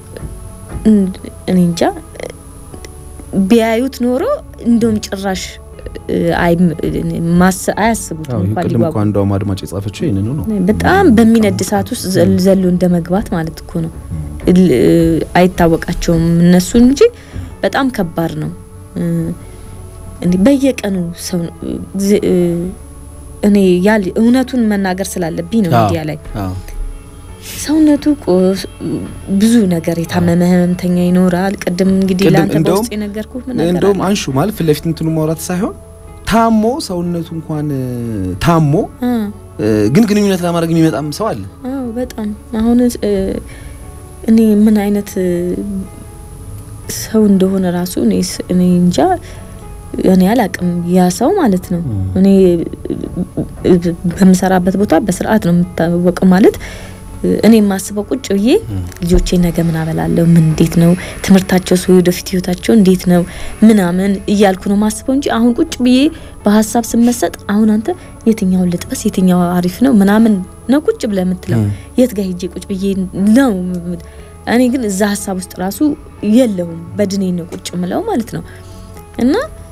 S2: እኔ እንጃ ቢያዩት ኖሮ እንደውም ጭራሽ እ፣ አይም- ማስ- አያስቡትም
S3: አዎ
S2: እንኳን
S3: ቅድም
S2: ሊጓጉ
S3: እኮ አንዷም አድማጭ የጻፈችው ይህንኑ ነው።
S2: በጣም በሚነድ ሰዓት ውስጥ ዘል- ዘሎ እንደ መግባት ማለት እኮ ነው። ል- አይታወቃቸውም እነሱ እንጂ በጣም ከባድ ነው። እ፣ እንዲህ በየቀኑ ሰው ጊዜ- እ፣ እኔ ያል እውነቱን መናገር ስላለብኝ ነው ሚዲያ ላይ
S3: አዎ
S2: ሰውነቱ ቆስ ብዙ ነገር የታመመ ህመምተኛ ይኖራል። ቅድም እንግዲህ
S3: ቅድም
S2: ለአንተ
S3: እንደውም-
S2: በውስጥ የነገርኩህ ምን ነገር
S3: እንደውም
S2: አለ?
S3: አንሹ ማለት ፊት ለፊት እንትኑ ማውራት ሳይሆን ታሞ ሰውነቱ እንኳን እ፣ ታሞ
S2: አ
S3: እ፣ ግን ግንኙነት ለማድረግ የሚመጣም ሰው አለ።
S2: አዎ በጣም አሁን እ፣ እኔ ምን አይነት እ፣ ሰው እንደሆነ ራሱ እኔ ስ- እኔ እንጃ እኔ አላቅም። ያ ሰው ማለት ነው እኔ እ፣ በምሰራበት ቦታ በስርዓት ነው የምታወቀው ማለት እ፣ እኔ የማስበው ቁጭ ብዬ ልጆቼ ነገ ምን አበላለሁ፣ ምን እንዴት ነው ትምህርታቸው፣ ሰው ወደፊት ህይወታቸው እንዴት ነው ምናምን እያልኩ ነው ማስበው እንጂ አሁን ቁጭ ብዬ በሀሳብ ስመሰጥ አሁን አንተ የትኛውን ልጥበስ የትኛው አሪፍ ነው ምናምን ነው ቁጭ ብለህ የምትለው
S3: ም።
S2: የት ጋር ሄጄ ቁጭ ብዬ ነው። እኔ ግን እዛ ሀሳብ ውስጥ ራሱ የለውም በድኔ ነው ቁጭ ምለው ማለት ነው እና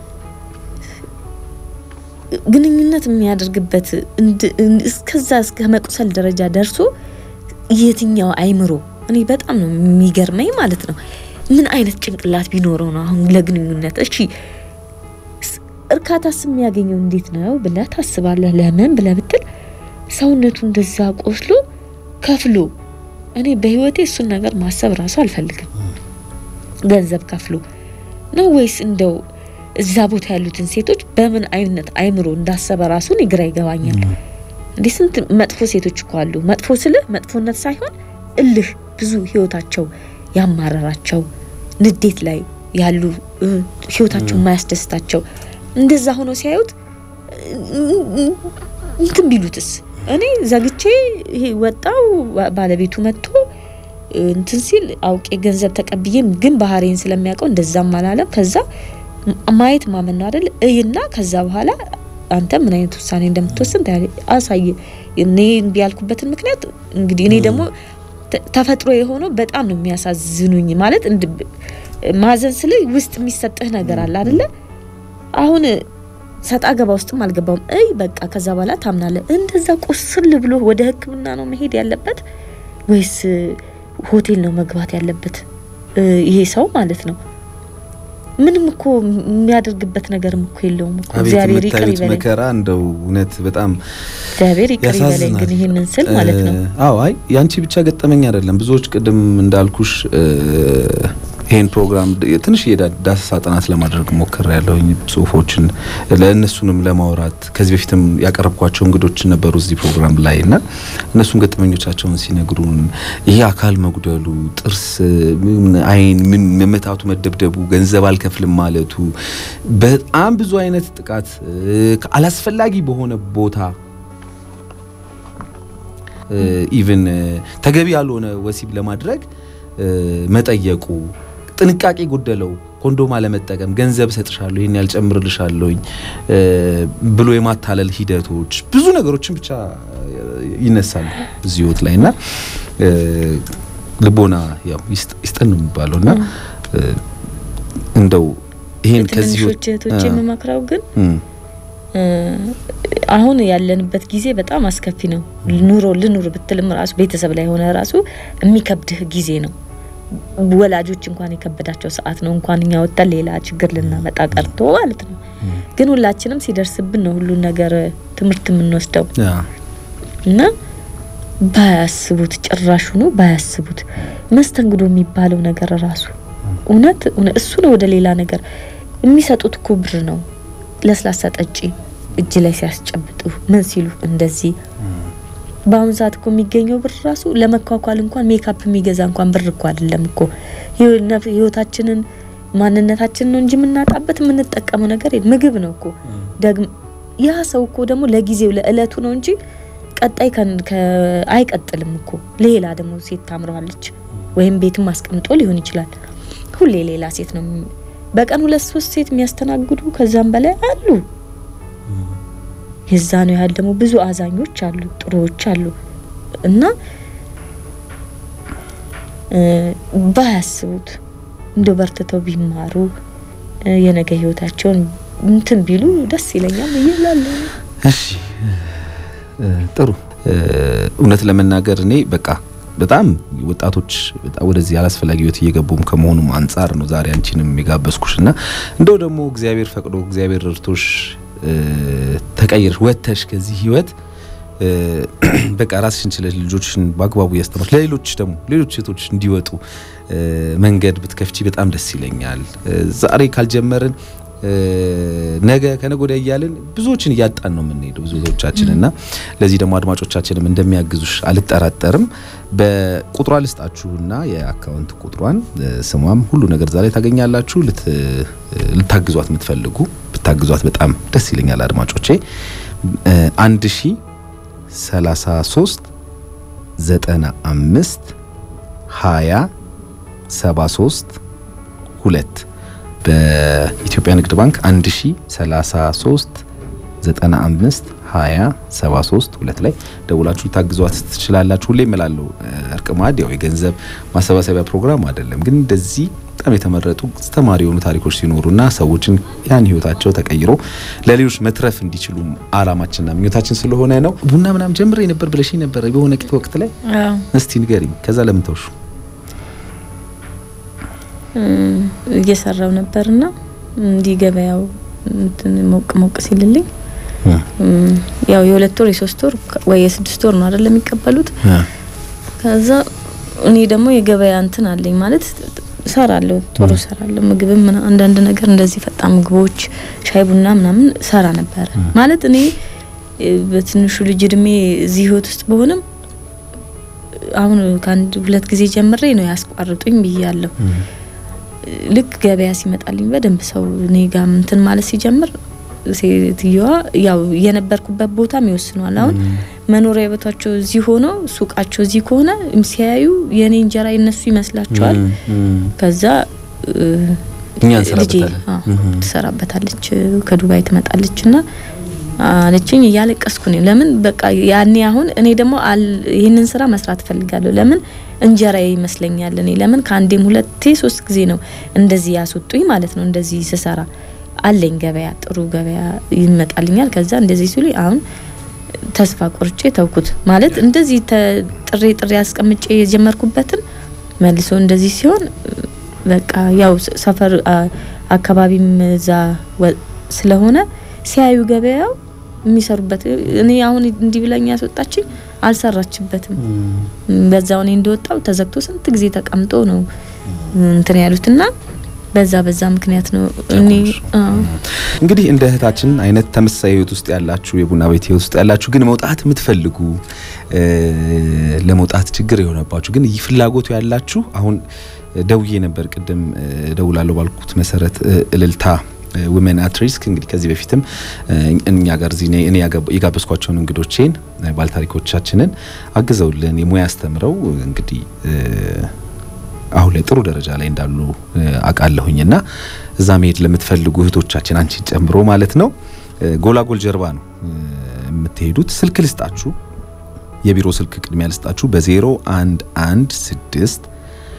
S2: ግንኙነት የሚያደርግበት እንድ- እስከዛ እስከ መቁሰል ደረጃ ደርሶ የትኛው አይምሮ እኔ በጣም ነው የሚገርመኝ ማለት ነው። ምን አይነት ጭንቅላት ቢኖረው ነው አሁን ለግንኙነት እሺ ስ- እርካታስ የሚያገኘው እንዴት ነው ብለህ ታስባለህ? ለምን ብለህ ብትል ሰውነቱ እንደዛ ቆስሎ ከፍሎ እኔ በህይወቴ እሱን ነገር ማሰብ ራሱ አልፈልግም። ገንዘብ ከፍሎ ነው ወይስ እንደው እዛ ቦታ ያሉትን ሴቶች በምን አይነት አይምሮ እንዳሰበ ራሱ እኔ ግራ ይገባኛል። እንዲህ ስንት መጥፎ ሴቶች እኮ አሉ። መጥፎ ስልህ መጥፎነት ሳይሆን እልህ ብዙ ህይወታቸው ያማረራቸው ንዴት ላይ ያሉ እ፣ ህይወታቸው የማያስደስታቸው እንደዛ ሆኖ ሲያዩት እ፣ እንትን ቢሉትስ እኔ ዘግቼ ይሄ ወጣው ባ- ባለቤቱ መጥቶ እ፣ እንትን ሲል አውቄ ገንዘብ ተቀብዬም ግን ባህሬን ስለሚያውቀው እንደዛም አላለም። ከዛ ም- ማየት ማመን ነው አይደል? እይና ከዛ በኋላ አንተ ምን አይነት ውሳኔ እንደምትወስን ታያለህ። አሳይ። እኔ እምቢ ያልኩበትን ምክንያት እንግዲህ እኔ ደግሞ ተ- ተፈጥሮ የሆነው በጣም ነው የሚያሳዝኑኝ። ማለት እንድ ማዘን ስለ ውስጥ የሚሰጥህ ነገር አለ አይደለ? አሁን ሰጣ ገባ ውስጥም አልገባውም። እይ በቃ ከዛ በኋላ ታምናለህ። እንደዛ ቁስል ብሎ ወደ ሕክምና ነው መሄድ ያለበት ወይስ እ፣ ሆቴል ነው መግባት ያለበት እ፣ ይሄ ሰው ማለት ነው? ምንም እኮ የሚያደርግበት ነገርም እኮ የለውም እኮ።
S3: አቤት
S2: እግዚአብሔር ይቅር
S3: የምታዩት
S2: ይበለኝ፣
S3: መከራ እንደው እውነት በጣም
S2: እግዚአብሔር ይቅር ይበለኝ።
S3: ያሳዝናል።
S2: ግን ይህንን ስል ማለት ነው
S3: እ፣ አዎ አይ ያንቺ ብቻ ገጠመኝ አይደለም። ብዙዎች ቅድም እንዳልኩሽ እ፣ ይሄን ፕሮግራም ድ- ትንሽ የዳሰሳ ጥናት ለማድረግ ሞክር ያለውኝ ጽሁፎችን ለእነሱንም ለማውራት ከዚህ በፊትም ያቀረብኳቸው እንግዶች ነበሩ እዚህ ፕሮግራም ላይ እና እነሱም ገጠመኞቻቸውን ሲነግሩን ይሄ አካል መጉደሉ፣ ጥርስ፣ ምን አይን፣ ምን መመታቱ፣ መደብደቡ፣ ገንዘብ አልከፍልም ማለቱ በጣም ብዙ አይነት ጥቃት እ፣ አላስፈላጊ በሆነ ቦታ ኢቭን ተገቢ ያልሆነ ወሲብ ለማድረግ እ፣ መጠየቁ ጥንቃቄ ጎደለው ኮንዶም አለመጠቀም ገንዘብ እሰጥሻለሁ ይሄን ያልጨምርልሻለሁኝ እ፣ ብሎ የማታለል ሂደቶች ብዙ ነገሮችን ብቻ ይነሳሉ እዚህ ህይወት ላይ እና እ፣ ልቦና ያው ይስጥ- ይስጠን ነው የሚባለው እና እ፣ እንደው ይሄን ከዚህ ህይወት-
S2: ትንንሾች እህቶች
S3: አ-
S2: የምመክረው ግን
S3: እም፣
S2: እ፣ አሁን ያለንበት ጊዜ በጣም አስከፊ ነው። ኑሮ ልኑር ብትልም ራሱ ቤተሰብ ላይ ሆነ ራሱ የሚከብድህ ጊዜ ነው። ወላጆች እንኳን የከበዳቸው ሰዓት ነው። እንኳን እኛ ወጥተን ሌላ ችግር ልናመጣ ቀርቶ ማለት ነው። ግን ሁላችንም ሲደርስብን ነው ሁሉን ነገር ትምህርት የምንወስደው
S3: ያ፣
S2: እና ባያስቡት ጭራሹኑ ባያስቡት መስተንግዶ የሚባለው ነገር ራሱ እውነት እውነት እሱ ነው። ወደ ሌላ ነገር የሚሰጡት እኮ ብር ነው። ለስላሳ ጠጪ እጅ ላይ ሲያስጨብጡ ምን ሲሉ እንደዚህ በአሁኑ ሰዓት እኮ የሚገኘው ብር ራሱ ለመኳኳል እንኳን ሜካፕ የሚገዛ እንኳን ብር እኮ አይደለም እኮ ህይወ- ነፍ- ህይወታችንን ማንነታችንን ነው እንጂ የምናጣበት የምንጠቀመው ነገር የለም። ምግብ ነው እኮ ደግሞ ያ ሰው እኮ ደግሞ ለጊዜው ለእለቱ ነው እንጂ ቀጣይ አይቀጥልም እኮ ሌላ ደግሞ ሴት ታምረዋለች፣ ወይም ቤትም አስቀምጦ ሊሆን ይችላል። ሁሌ ሌላ ሴት ነው። በቀን ሁለት ሶስት ሴት የሚያስተናግዱ ከዛም በላይ አሉ። የዛ ነው ያህል ደግሞ ብዙ አዛኞች አሉ፣ ጥሩዎች አሉ እና ባያስቡት እንደው በርትተው ቢማሩ የነገ ህይወታቸውን እንትን ቢሉ ደስ ይለኛል ይላል።
S3: እሺ ጥሩ። እውነት ለመናገር እኔ በቃ በጣም ወጣቶች ወደዚህ አላስፈላጊ ህይወት እየገቡም ከመሆኑም አንጻር ነው ዛሬ አንቺንም የጋበዝኩሽ እና እንደው ደግሞ እግዚአብሔር ፈቅዶ እግዚአብሔር ረድቶሽ ተቀይረሽ ወጥተሽ ከዚህ ህይወት በቃ ራስሽን ችለሽ ልጆችሽን በአግባቡ እያስተማርሽ ለሌሎች ደግሞ ሌሎች ሴቶች እንዲወጡ መንገድ ብትከፍቺ በጣም ደስ ይለኛል። ዛሬ ካልጀመርን ነገ ከነገ ወዲያ እያልን ብዙዎችን እያጣን ነው የምንሄደው ብዙዎቻችን እና ለዚህ ደግሞ አድማጮቻችንም እንደሚያግዙሽ አልጠራጠርም። በቁጥሯ ልስጣችሁና የአካውንት ቁጥሯን ስሟም ሁሉ ነገር ዛ ላይ ታገኛላችሁ። ልታግዟት የምትፈልጉ ብታግዟት በጣም ደስ ይለኛል አድማጮቼ አንድ ሺ ሰላሳ ሶስት ዘጠና አምስት ሀያ ሰባ ሶስት ሁለት በኢትዮጵያ ንግድ ባንክ 1033 95 20 73 ሁለት ላይ ደውላችሁ ታግዟት ትችላላችሁ። ሁሌ እምላለሁ እርቅ ማዕድ ያው የገንዘብ ማሰባሰቢያ ፕሮግራም አይደለም፣ ግን እንደዚህ በጣም የተመረጡ አስተማሪ የሆኑ ታሪኮች ሲኖሩና ሰዎችን ያን ህይወታቸው ተቀይሮ ለሌሎች መትረፍ እንዲችሉ አላማችንና ምኞታችን ስለሆነ ነው። ቡና ምናምን ጀምሬ ነበር ብለሽኝ ነበር በሆነ ወቅት ላይ እስቲ ንገሪኝ። ከዛ ለምን ተውሹ?
S2: እየሰራው ነበርና እንዲህ ገበያው ሞቅ ሞቅ ሲልልኝ ያው የሁለት ወር የሶስት ወር ወይ የስድስት ወር ነው አይደለም የሚቀበሉት። ከዛ እኔ ደግሞ የገበያ እንትን አለኝ ማለት ሰራለሁ፣ ቶሎ ሰራለሁ። ምግብም አንዳንድ ነገር እንደዚህ ፈጣን ምግቦች፣ ሻይ ቡና ምናምን ሰራ ነበረ ማለት እኔ በትንሹ ልጅ እድሜ እዚህ ህይወት ውስጥ በሆንም አሁን ከአንድ ሁለት ጊዜ ጀምሬ ነው ያስቋርጡኝ ብያለሁ። ልክ ገበያ ሲመጣልኝ በደንብ ሰው እኔ ጋር እንትን ማለት ሲጀምር ሴትዮዋ ያው የነበርኩበት ቦታም ይወስኗል። አሁን መኖሪያ ቤታቸው እዚህ ሆኖ ሱቃቸው እዚህ ከሆነ ሲያዩ የኔ እንጀራ የነሱ ይመስላቸዋል። ከዛ ልጄ ትሰራበታለች ከዱባይ ትመጣለች ና አለችኝ። እያለቀስኩ ነው። ለምን በቃ ያኔ አሁን እኔ ደግሞ ይህንን ስራ መስራት እፈልጋለሁ። ለምን እንጀራ ይመስለኛል። እኔ ለምን ከአንዴም ሁለቴ ሶስት ጊዜ ነው እንደዚህ ያስወጡኝ ማለት ነው። እንደዚህ ስሰራ አለኝ ገበያ፣ ጥሩ ገበያ ይመጣልኛል። ከዛ እንደዚህ ሲሉ አሁን ተስፋ ቆርጬ ተውኩት ማለት እንደዚህ ጥሬ ጥሬ አስቀምጬ የጀመርኩበትን መልሶ እንደዚህ ሲሆን በቃ ያው ሰፈር አካባቢም እዛ ስለሆነ ሲያዩ ገበያው የሚሰሩበት እኔ አሁን እንዲህ ብለኝ ያስወጣችኝ አልሰራችበትም። በዛው እኔ እንደወጣው ተዘግቶ ስንት ጊዜ ተቀምጦ ነው እንትን ያሉትና በዛ በዛ ምክንያት ነው እኔ
S3: እንግዲህ እንደ እህታችን አይነት ተመሳሳይ ህይወት ውስጥ ያላችሁ የቡና ቤት ህይወት ውስጥ ያላችሁ ግን መውጣት የምትፈልጉ ለመውጣት ችግር የሆነባችሁ ግን ይህ ፍላጎቱ ያላችሁ አሁን ደውዬ ነበር ቅድም ደውላለሁ ባልኩት መሰረት እልልታ ውመን አት ሪስክ እንግዲህ ከዚህ በፊትም እኛ ጋር እዚህ እኔ የጋበዝኳቸውን እንግዶቼን ባለታሪኮቻችንን አግዘውልን የሙያ አስተምረው እንግዲህ አሁን ላይ ጥሩ ደረጃ ላይ እንዳሉ አውቃለሁኝና እዛ መሄድ ለምትፈልጉ እህቶቻችን አንቺን ጨምሮ ማለት ነው ጎላጎል ጀርባ ነው የምትሄዱት። ስልክ ልስጣችሁ፣ የቢሮ ስልክ ቅድሚያ ልስጣችሁ በ0 1 1 6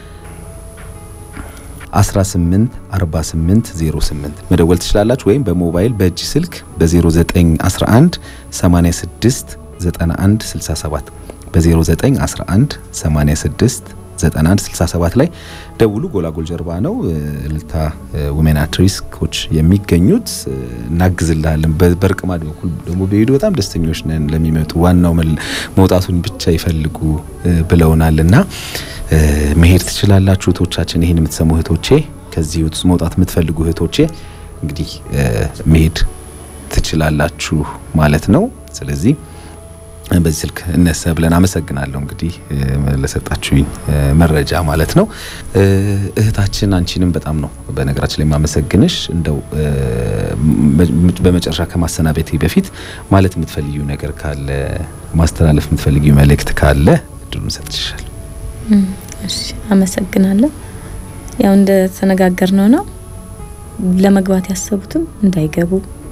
S3: 18 48 08 መደወል ትችላላችሁ። ወይም በሞባይል በእጅ ስልክ በ0911 86 91 67 በ0911 86 91 67 ላይ ደውሉ። ጎላጎል ጀርባ ነው እልልታ ውሜን አት ሪስኮች የሚገኙት። እናግዝልሃለን። በርቅማድ በኩል ደግሞ በሄዱ በጣም ደስተኞች ነን። ለሚመጡ ዋናው መውጣቱን ብቻ ይፈልጉ ብለውናልና መሄድ ትችላላችሁ እህቶቻችን። ይህን የምትሰሙ እህቶቼ፣ ከዚህ ህይወት ውስጥ መውጣት የምትፈልጉ እህቶቼ እንግዲህ መሄድ ትችላላችሁ ማለት ነው። ስለዚህ በዚህ ስልክ እነሰ ብለን አመሰግናለሁ። እንግዲህ ለሰጣችሁኝ መረጃ ማለት ነው። እህታችን አንቺንም በጣም ነው በነገራችን ላይ የማመሰግንሽ። እንደው በመጨረሻ ከማሰናበቴ በፊት ማለት የምትፈልጊው ነገር ካለ ማስተላለፍ የምትፈልጊው መልእክት ካለ እድሉን ሰጥሻል።
S2: እሺ፣ አመሰግናለሁ። ያው እንደ ተነጋገርነው ነው ለመግባት ያሰቡትም እንዳይገቡ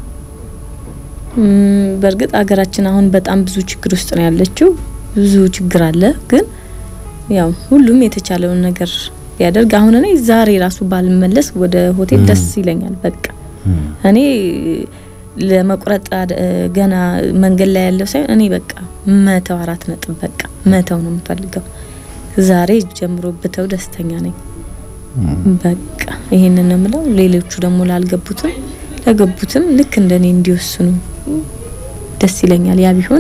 S2: በእርግጥ ሀገራችን አሁን በጣም ብዙ ችግር ውስጥ ነው ያለችው። ብዙ ችግር አለ። ግን ያው ሁሉም የተቻለውን ነገር ቢያደርግ አሁን እኔ ዛሬ ራሱ ባልመለስ ወደ ሆቴል ደስ ይለኛል። በቃ እኔ ለመቁረጥ ገና መንገድ ላይ ያለው ሳይሆን እኔ በቃ መተው አራት ነጥብ በቃ መተው ነው የምፈልገው። ዛሬ ጀምሮ ብተው ደስተኛ ነኝ። በቃ ይሄንን ነው የምለው። ሌሎቹ ደግሞ ላልገቡትም ለገቡትም ልክ እንደኔ እንዲወስኑ ደስ ይለኛል። ያ ቢሆን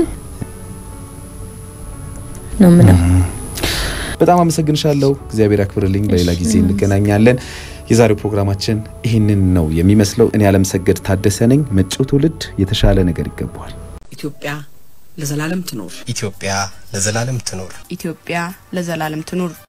S2: ነው ምለው።
S3: በጣም አመሰግንሻለሁ። እግዚአብሔር ያክብርልኝ። በሌላ ጊዜ እንገናኛለን። የዛሬው ፕሮግራማችን ይህንን ነው የሚመስለው። እኔ አለምሰገድ ታደሰ ነኝ። መጪው ትውልድ የተሻለ ነገር ይገባዋል።
S1: ኢትዮጵያ ለዘላለም ትኖር።
S4: ኢትዮጵያ ለዘላለም ትኖር።
S5: ኢትዮጵያ ለዘላለም ትኑር።